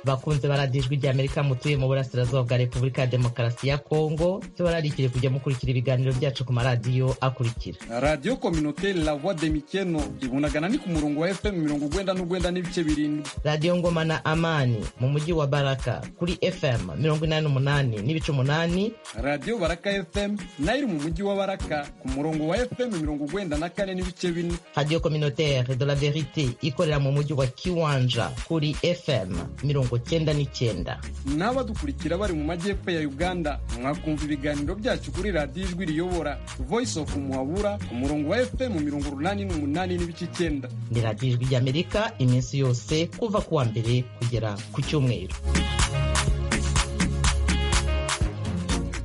bakunze baradijwe rya amerika mutuye mu burasirazuba bwa repubulika ya demokarasi ya kongo tubararikire kujya mukurikira ibiganiro byacu ku maradiyo akurikira radiyo kominoteri la voix de mikeno ibunagana ni ku murongo wa fm mirongo ugwenda n'ugwenda n'ibice birindwi radiyo ngoma na amani mu mujyi wa baraka kuri fm mirongo inani n'umunani n'ibice umunani radiyo baraka fm nayo iri mu mujyi wa baraka ku murongo wa fm mirongo ugwenda na kane n'ibice bine radiyo kominoteri de la verite ikorera mu mujyi wa kiwanja kuri fm mirongo cyenda n'icyenda n'abadukurikira bari mu majyepfo ya uganda mwakumva ibiganiro byacu kuri radiyo ijwi riyobora voice of muhabura ku murongo wa fm mirongo urunani n'umunani n'ibice icyenda ni radiyo ijwi ry'amerika iminsi yose kuva ku wa mbere kugera ku cyumweru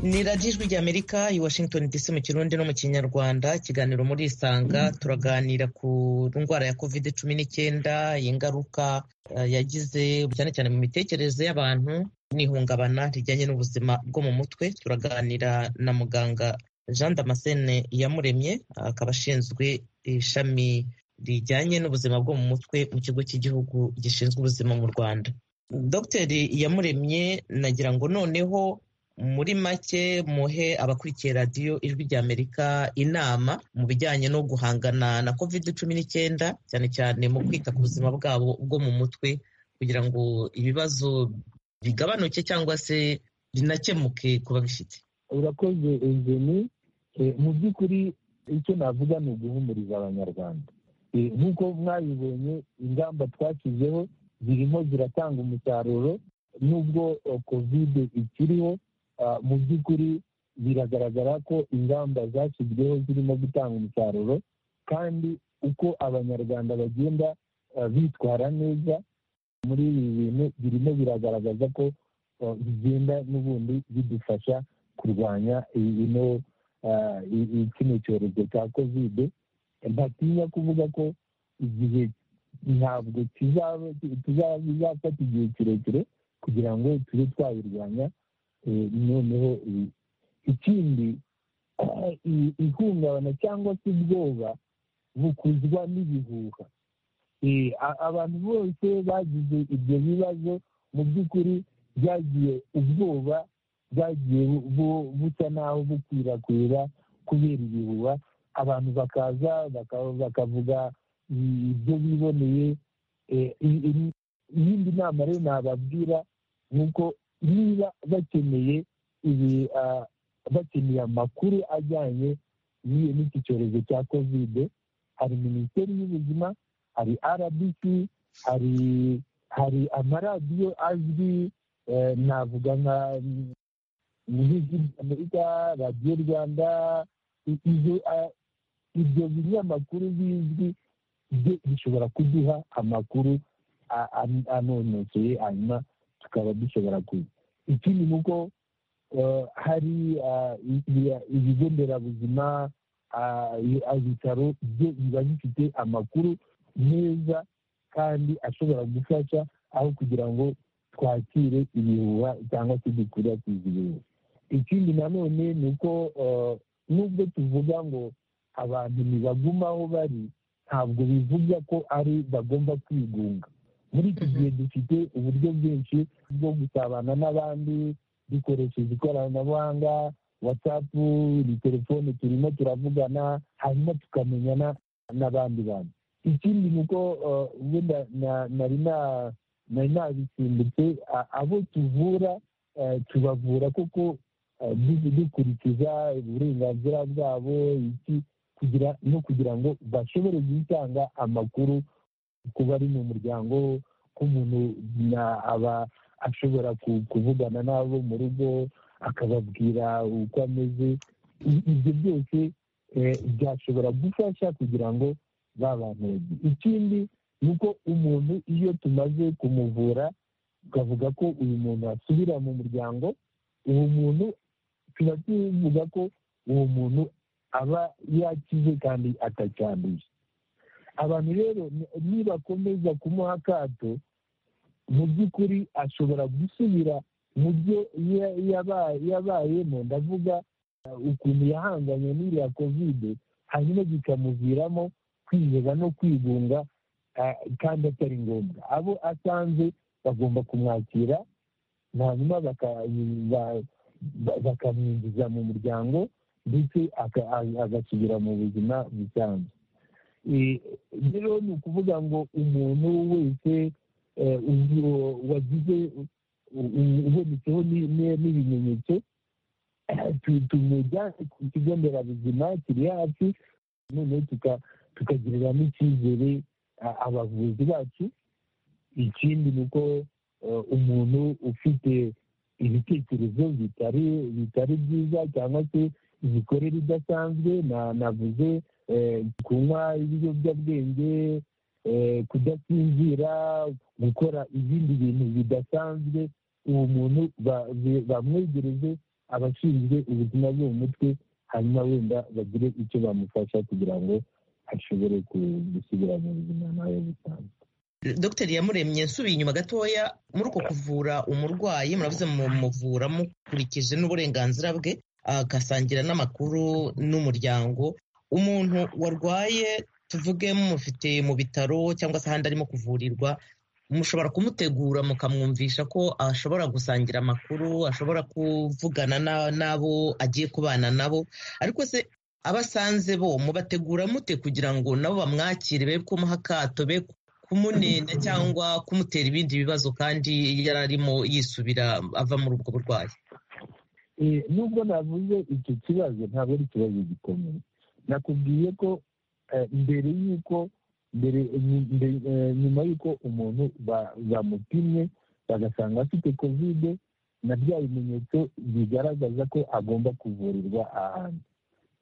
ni radiyo ijwi ry'amerika i washington dc mu kirundi no mu kinyarwanda ikiganiro muri isanga turaganira ku ndwara ya covid cumi n'icyenda ingaruka yagize cyane cyane mu mitekerereze y'abantu n'ihungabana rijyanye n'ubuzima bwo mu mutwe turaganira na muganga jean damascene yamuremye akaba ashinzwe ishami rijyanye n'ubuzima bwo mu mutwe mu kigo cy'igihugu gishinzwe ubuzima mu rwanda dogiteri yamuremye nagira ngo noneho muri make muhe abakurikiye radiyo ijwi ry'amerika inama mu bijyanye no guhangana na covid cumi n'icyenda cyane cyane mu kwita ku buzima bwabo bwo mu mutwe kugira ngo ibibazo bigabanuke cyangwa se binakemuke ku babifite urakoze ejeni mu by'ukuri icyo navuga ni uguhumuriza abanyarwanda nk'uko mwabibonye ingamba twashyizeho zirimo ziratanga umusaruro n'ubwo kovide ikiriho mu by'ukuri biragaragara ko ingamba zashyizweho zirimo gutanga umusaruro kandi uko abanyarwanda bagenda bitwara neza muri ibi bintu birimo biragaragaza ko bigenda n'ubundi bidufasha kurwanya bino kino cyorezo cya kovide ntatinya kuvuga ko igihe ntabwo tuzafata igihe kirekire kugira ngo tube twabirwanya noneho ikindi ihungabana cyangwa se ubwoba bukuzwa n'ibihuha abantu bose bagize ibyo bibazo mu by'ukuri byagiye ubwoba bwagiye busa naho bukwirakwira kubera ibihuha abantu bakaza bakavuga ibyo biboneye iyindi nama rero nababwira ni uko niba bakeneye ibi bakeneye amakuru ajyanye n'iki cyorezo cya kovide hari minisiteri y'ubuzima hari rbc hari hari amaradiyo azwi navuga nka amerika radiyo rwanda ibyo binyamakuru bizwi bishobora kuduha amakuru anonoseye hanyuma tukaba dushobora kuza ikindi ni uko hari ibigo nderabuzima ibitaro byo biba bifite amakuru meza kandi ashobora gufasha aho kugira ngo twakire ibihuha cyangwa se dukwirakwize ibihuha ikindi nanone ni uko nubwo tuvuga ngo abantu ntibaguma aho bari ntabwo bivuga ko ari bagomba kwigunga muri iki gihe dufite uburyo bwinshi bwo gusabana n'abandi dukoresheje ikoranabuhanga watsapu ni telefone turimo turavugana hanyuma tukamenyana n'abandi bantu ikindi ni uko wenda nari nabisimbutse abo tuvura tubavura kuko dukurikiza uburenganzira bwabo no kugira ngo bashobore gutanga amakuru kuba ari mu muryango k'umuntu aba ashobora kuvugana n'abo mu rugo akababwira uko ameze ibyo byose byashobora gufasha kugira ngo bantu ikindi ni uko umuntu iyo tumaze kumuvura tukavuga ko uyu muntu asubira mu muryango uwo muntu tuba tuvuga ko uwo muntu aba yakize kandi atacyanduye abantu rero nibakomeza kumuha akato mu by'ukuri ashobora gusubira mu byo yabayemo ndavuga ukuntu yahanganye n'iriya kovide hanyuma bikamuviramo kwiheba no kwigunga kandi atari ngombwa abo asanze bagomba kumwakira hanyuma bakamwinjiza mu muryango ndetse agasubira mu buzima busanzwe rero ni ukuvuga ngo umuntu wese wagize ubonetseho n'ibimenyetso tumujyane ku kigo nderabuzima kiri hafi noneho tukagiriramo icyizere abavuzi bacu ikindi ni uko umuntu ufite ibitekerezo bitari byiza cyangwa se imikorere idasanzwe navuze kunywa ibiyobyabwenge kudasinzira gukora ibindi bintu bidasanzwe uwo muntu bamwegereze abashinzwe ubuzima bwo mu mutwe hanyuma wenda bagire icyo bamufasha kugira ngo ashobore gusubira mu buzima nawe busanzwe dogiteri yamuremye nsubiye inyuma gatoya muri uko kuvura umurwayi muravuze mumuvura mukurikije n'uburenganzira bwe agasangira n'amakuru n'umuryango umuntu warwaye tuvuge mufite mu bitaro cyangwa se ahandi arimo kuvurirwa mushobora kumutegura mukamwumvisha ko ashobora gusangira amakuru ashobora kuvugana n'abo agiye kubana nabo ariko se abasanze bo mubategura mute kugira ngo nabo bamwakire be kumuha akato be kumunena cyangwa kumutera ibindi bibazo kandi yari arimo yisubira ava muri ubwo burwayi nubwo navuze icyo kibazo ntabwo ari ikibazo gikomeye nakubwiye ko mbere y'uko nyuma y'uko umuntu bamupimye bagasanga afite kovide na bya bimenyetso bigaragaza ko agomba kuvurirwa ahantu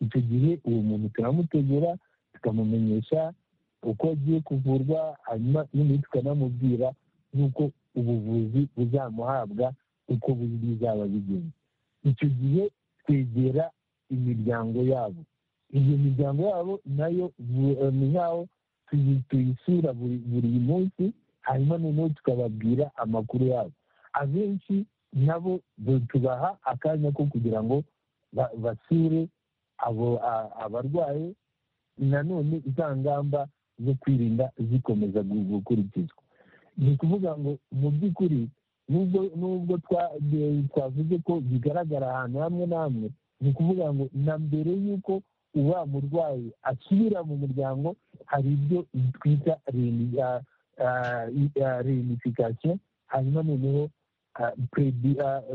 icyo gihe uwo muntu turamutegura tukamumenyesha uko agiye kuvurwa hanyuma nyine tukanamubwira n'uko ubuvuzi buzamuhabwa uko bizaba bigenze icyo gihe twegera imiryango yabo iyo miryango yabo nayo ni nk'aho tuyisura buri munsi hanyuma noneho tukababwira amakuru yabo abenshi nabo tubaha akanya ko kugira ngo basure abo abarwaye nanone za ngamba zo kwirinda zikomeza gukurikizwa ni ukuvuga ngo mu by'ukuri nubwo twavuze ko bigaragara ahantu hamwe na hamwe ni ukuvuga ngo na mbere y'uko uwa murwayi asubira mu muryango hari ibyo twita reunification hanyuma noneho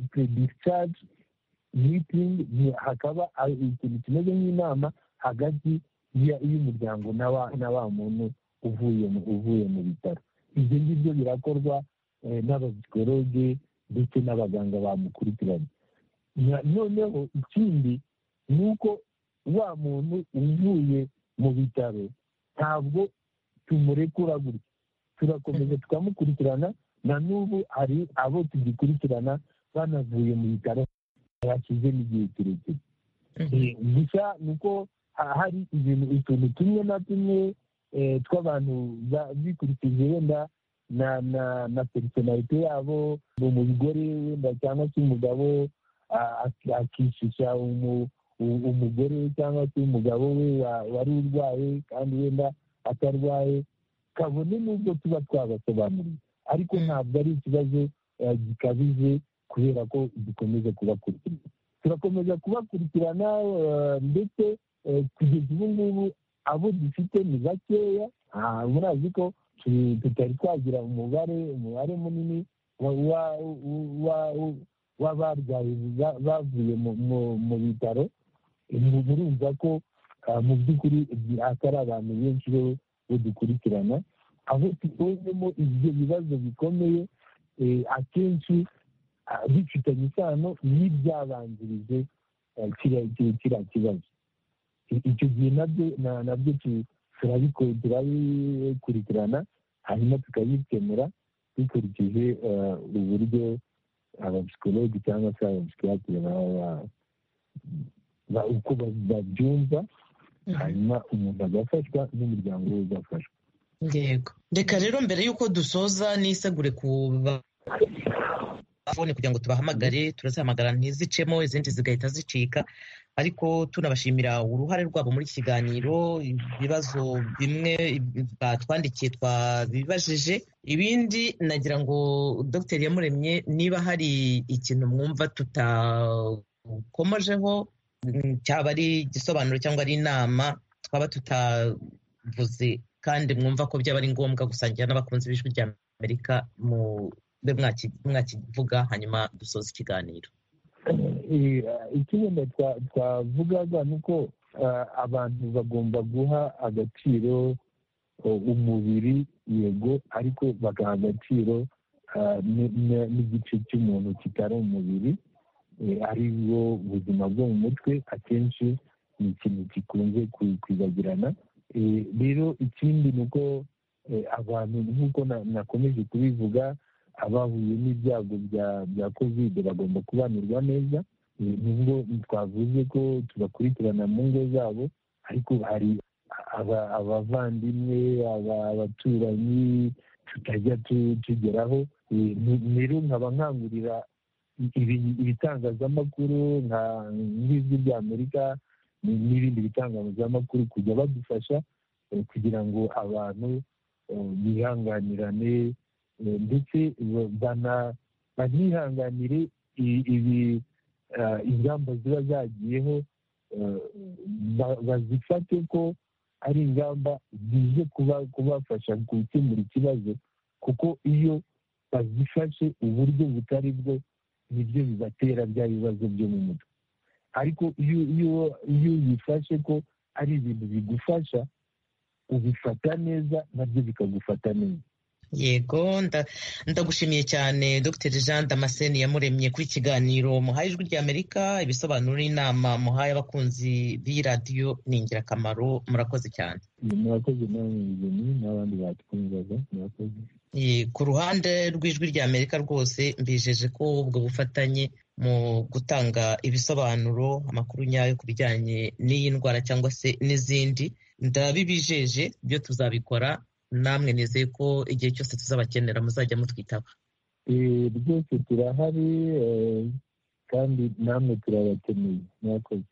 prediscage meeting hakaba ikintu kimeze nk'inama hagati y'umuryango na wa muntu uvuye mu bitaro ibyo ngibyo birakorwa n'abagikoroge ndetse n'abaganga bamukurikiranye noneho ikindi ni uko wa muntu uvuye mu bitaro ntabwo tumurekura gutya turakomeza tukamukurikirana na n'ubu hari abo tugikurikirana banavuye mu bitaro bashize n'igihe kirekire gusa ni uko hari ibintu utuntu tumwe na tumwe tw'abantu bikurikije wenda na na na personalite yabo umugore wenda cyangwa se umugabo akishisha umugore cyangwa se umugabo we wari urwaye kandi wenda atarwaye kabone n'ubwo tuba twabasobanuriye ariko ntabwo ari ikibazo gikabije kubera ko dukomeza kubakurikirana turakomeza kubakurikirana ndetse kugeza ubu ngubu abo dufite ni bakeya murazi ko tutari twagira umubare umubare munini w'abarwayi bavuye mu bitaro murumva ko mu by'ukuri atari abantu benshi bo dukurikirana aho tubonyemo ibyo bibazo bikomeye akenshi bifitanye isano n'ibyabanjirije kiriya kibazo icyo gihe nabyo nabyo turabikurikirana hanyuma tukabikemura dukurikije uburyo abapsikologi cyangwa se abapsikiyatire baba uko babyumva hanyuma umuntu agafashwa n'umuryango we ugafashwa yego reka rero mbere y'uko dusoza nisegure ku telefone kugira ngo tubahamagare turazihamagara ntizicemo izindi zigahita zicika ariko tunabashimira uruhare rwabo muri iki kiganiro ibibazo bimwe batwandikiye twabibajije ibindi nagira ngo dr yamuremye niba hari ikintu mwumva tutakomojeho cyaba ari igisobanuro cyangwa ari inama twaba tutavuze kandi mwumva ko byaba ari ngombwa gusangira n'abakunzi b'ijwi rya amerika mube mwakivuga hanyuma dusoza ikiganiro ikigenda twavugaga ni uko abantu bagomba guha agaciro umubiri yego ariko bagaha agaciro n'igice cy'umuntu kitari umubiri ari bwo buzima bwo mu mutwe akenshi ni ikintu gikunze kwibagirana rero ikindi ni uko abantu nk'uko nakomeje kubivuga abahuye n'ibyago bya kovide bagomba kubanirwa neza nubwo twavuze ko tubakurikirana mu ngo zabo ariko hari abavandimwe abaturanyi tutajya tugeraho rero nkaba nkangurira ibitangazamakuru nk'ijwi ry'amerika n'ibindi bitangazamakuru kujya badufasha kugira ngo abantu bihanganirane ndetse banihanganire ibi ingamba ziba zagiyeho bazifate ko ari ingamba zize kubafasha gukemura ikibazo kuko iyo bazifashe uburyo butari bwo nibyo bibatera bya bibazo byo mu mutwe ariko iyo ubifashe ko ari ibintu bigufasha ubifata neza nabyo bikagufata neza yego ndagushimiye cyane dr jean damascene yamuremye kuri kiganiro muhaye ijwi rya amerika ibisobanuro n'inama muhaye abakunzi b'iradiyo ni ingirakamaro murakoze cyane murakoze nawe muzima n'abandi batwumvaga murakoze ku ruhande rw'ijwi rya amerika rwose mbijeje ko ubwo bufatanye mu gutanga ibisobanuro amakuru nyayo ku bijyanye n'iyi ndwara cyangwa se n'izindi ndabibijeje byo tuzabikora namwe nizeye ko igihe cyose tuzabakenera muzajya mutwitaba rwose turahari kandi namwe turabakeneye mwakoze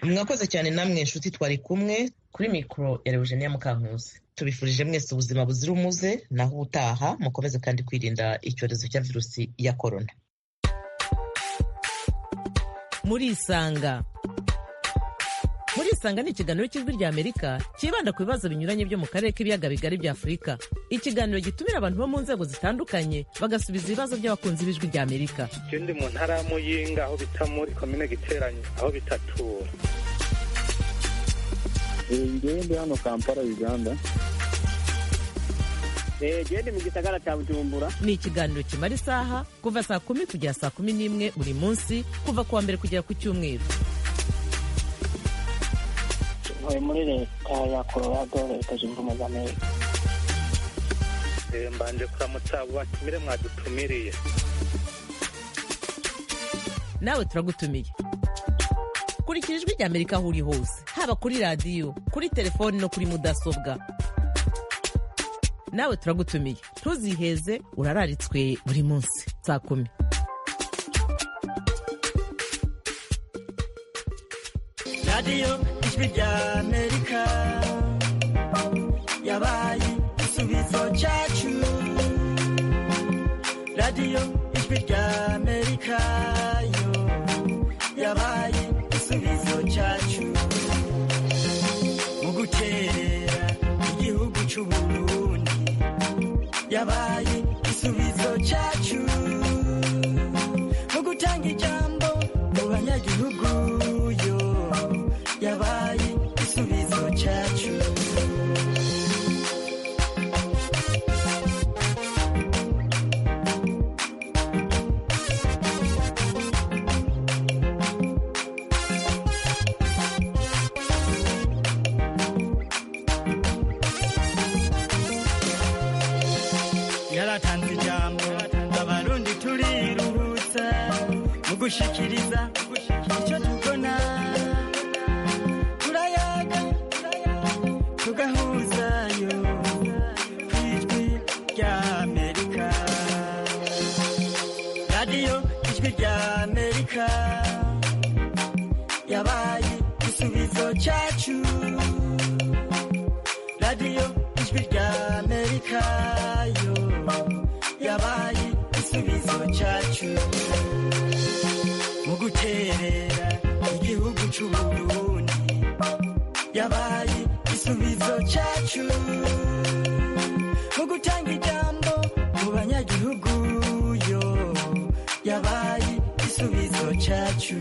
mwakoze cyane namwe inshuti twari kumwe kuri mikoro ya rewujeniya mukankusi tubifurije mwese ubuzima buzira umuze naho ubutaha mukomeze kandi kwirinda icyorezo cya virusi ya korona murisanga murisanga ni ikiganiro cy'ijwi rya amerika cyibanda ku bibazo binyuranye byo mu karere k'ibiyaga bigari bya afurika ikiganiro gitumira abantu bo mu nzego zitandukanye bagasubiza ibibazo by'abakunzi b'ijwi rya amerika ikindi mu ntara ya muyinga aho bita muri komine giteranye aho bitatura ngende hano kampala uganda gende mu gisagara cya bujumbura ni ikiganiro kimara isaha kuva saa kumi kugera saa kumi n'imwe buri munsi kuva ku wa mbere kugera ku cyumweru ntuye muri leta ya colorado leta zunze ubumwe za amerika mbanje kuramutsa abo batumire mwadutumiriye nawe turagutumiye kurikira ijwi rya amerika aho uri hose haba kuri radiyo kuri telefoni no kuri mudasobwa nawe turagutumiye ntuziheze urararitswe buri munsi saa kumi radiyo ijwi rya amerika yabaye igisubizo cyacu radiyo ijwi rya amerika yo yabaye igisubizo cyacu mu guterera igihugu cy'uburundi yabaye igisubizo cyacu mu gutanga ijambo mu banyagihugu yo yabaye igisubizo cyacu yaratanze ijambo abarundi turiruhutsa mu gushikiriza icyo tubona afurika yabaye igisubizo cyacu radiyo ijwi rya amerika yo yabaye igisubizo cyacu mu guterera igihugu cy'u Burundi yabaye igisubizo cyacu mu gutanga ijambo mu banyagihugu yo yabaye igisubizo cyacu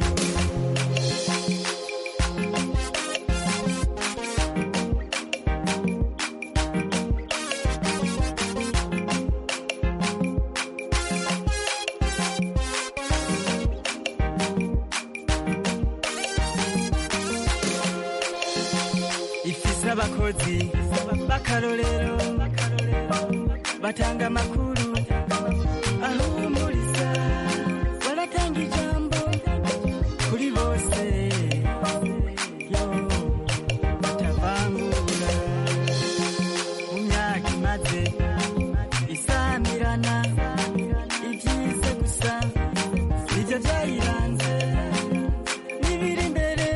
ifise abakozi b'akarorero batanga amakuru ahumuriza baratanga ijambo kuri bose yo batavangura mu myaka imaze isamirana ibyiza gusa nibyo byayiranze n'ibiri imbere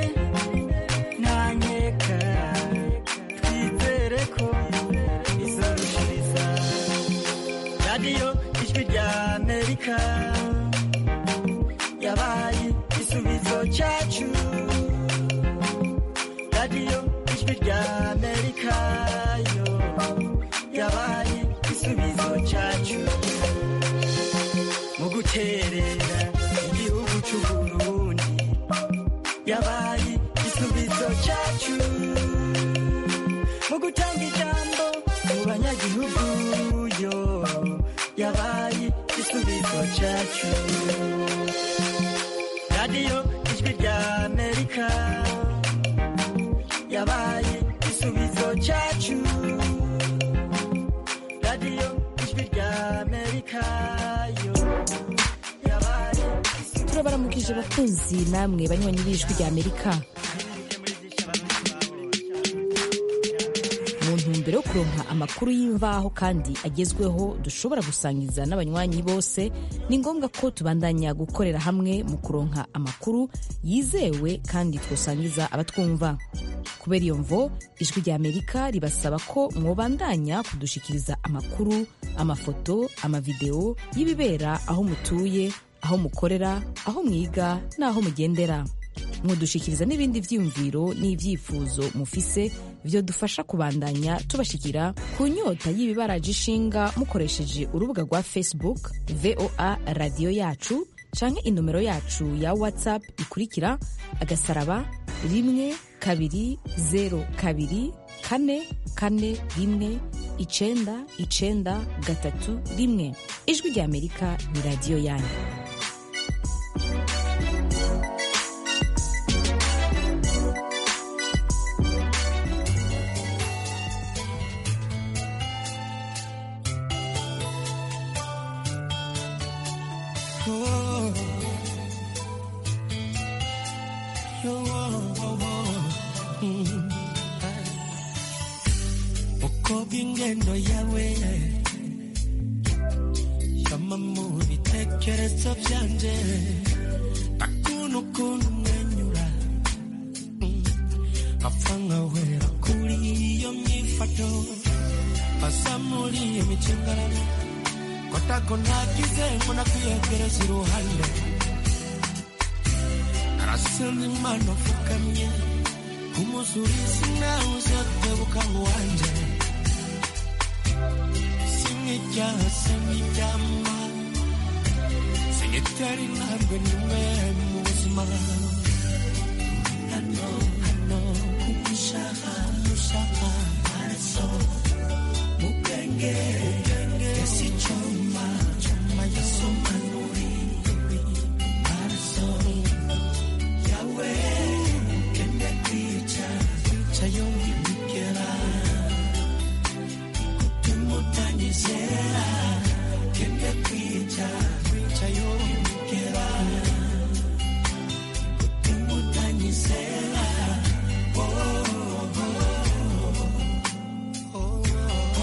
ntanyeka twizere ko izarushiriza radiyo ijwi rya amerika yabaye igisubizo cyacu radiyo ijwi rya amerika yo yabaye igisubizo cyacu mu guterera igihugu cy'u burundi yabaye igisubizo cyacu mu gutanga ijambo mu banyagihugu yo yabaye igisubizo cyacu radiyo ijwi rya amerika yabaye igisubizo cyacu radiyo ijwi rya amerika yo yabaye turabaramukije bakunzi namwe banywanyi b'ijwi rya amerika mu ntumbero yo kuronka amakuru y'imvaho kandi agezweho dushobora gusangiza n'abanywanyi bose ni ngombwa ko tubandanya gukorera hamwe mu kuronka amakuru yizewe kandi twosangiza abatwumva kubera iyo mvo ijwi rya amerika ribasaba ko mwobandanya kudushikiriza amakuru amafoto amavideo y'ibibera aho mutuye aho mukorera aho mwiga n'aho mugendera mudushikiriza n'ibindi byiyumviro n'ibyifuzo mufise byo dufasha kubandanya tubashikira ku nyota y'ibibaraje ishinga mukoresheje urubuga rwa facebook voa radiyo yacu canke inomero yacu ya whatsapp ikurikira agasaraba rimwe kabiri zero kabiri kane kane rimwe icenda icenda gatatu rimwe ijwi rya amerika ni radiyo yanyu uko bw'ingendo yawe shama mu bitekerezo byanje akuntu ukuntu umwenyura Mm. apfa nkahwera kuri iyo myifato pasa muri iyo micimbarano kotako ntagize ngo nakwiyegereza iruhande arasenza imana apfukamye umuzurizi nawe uzatebuka ngo wanjye kimwe cyase nk'ibyama sinyitari ntabwo nimwe mu buzima hano hano kugushaka gushaka maraso mu bwenge ese icyuma cyuma yasomanuri maraso yawe kende kwica kwica yongibigera kutumutanyije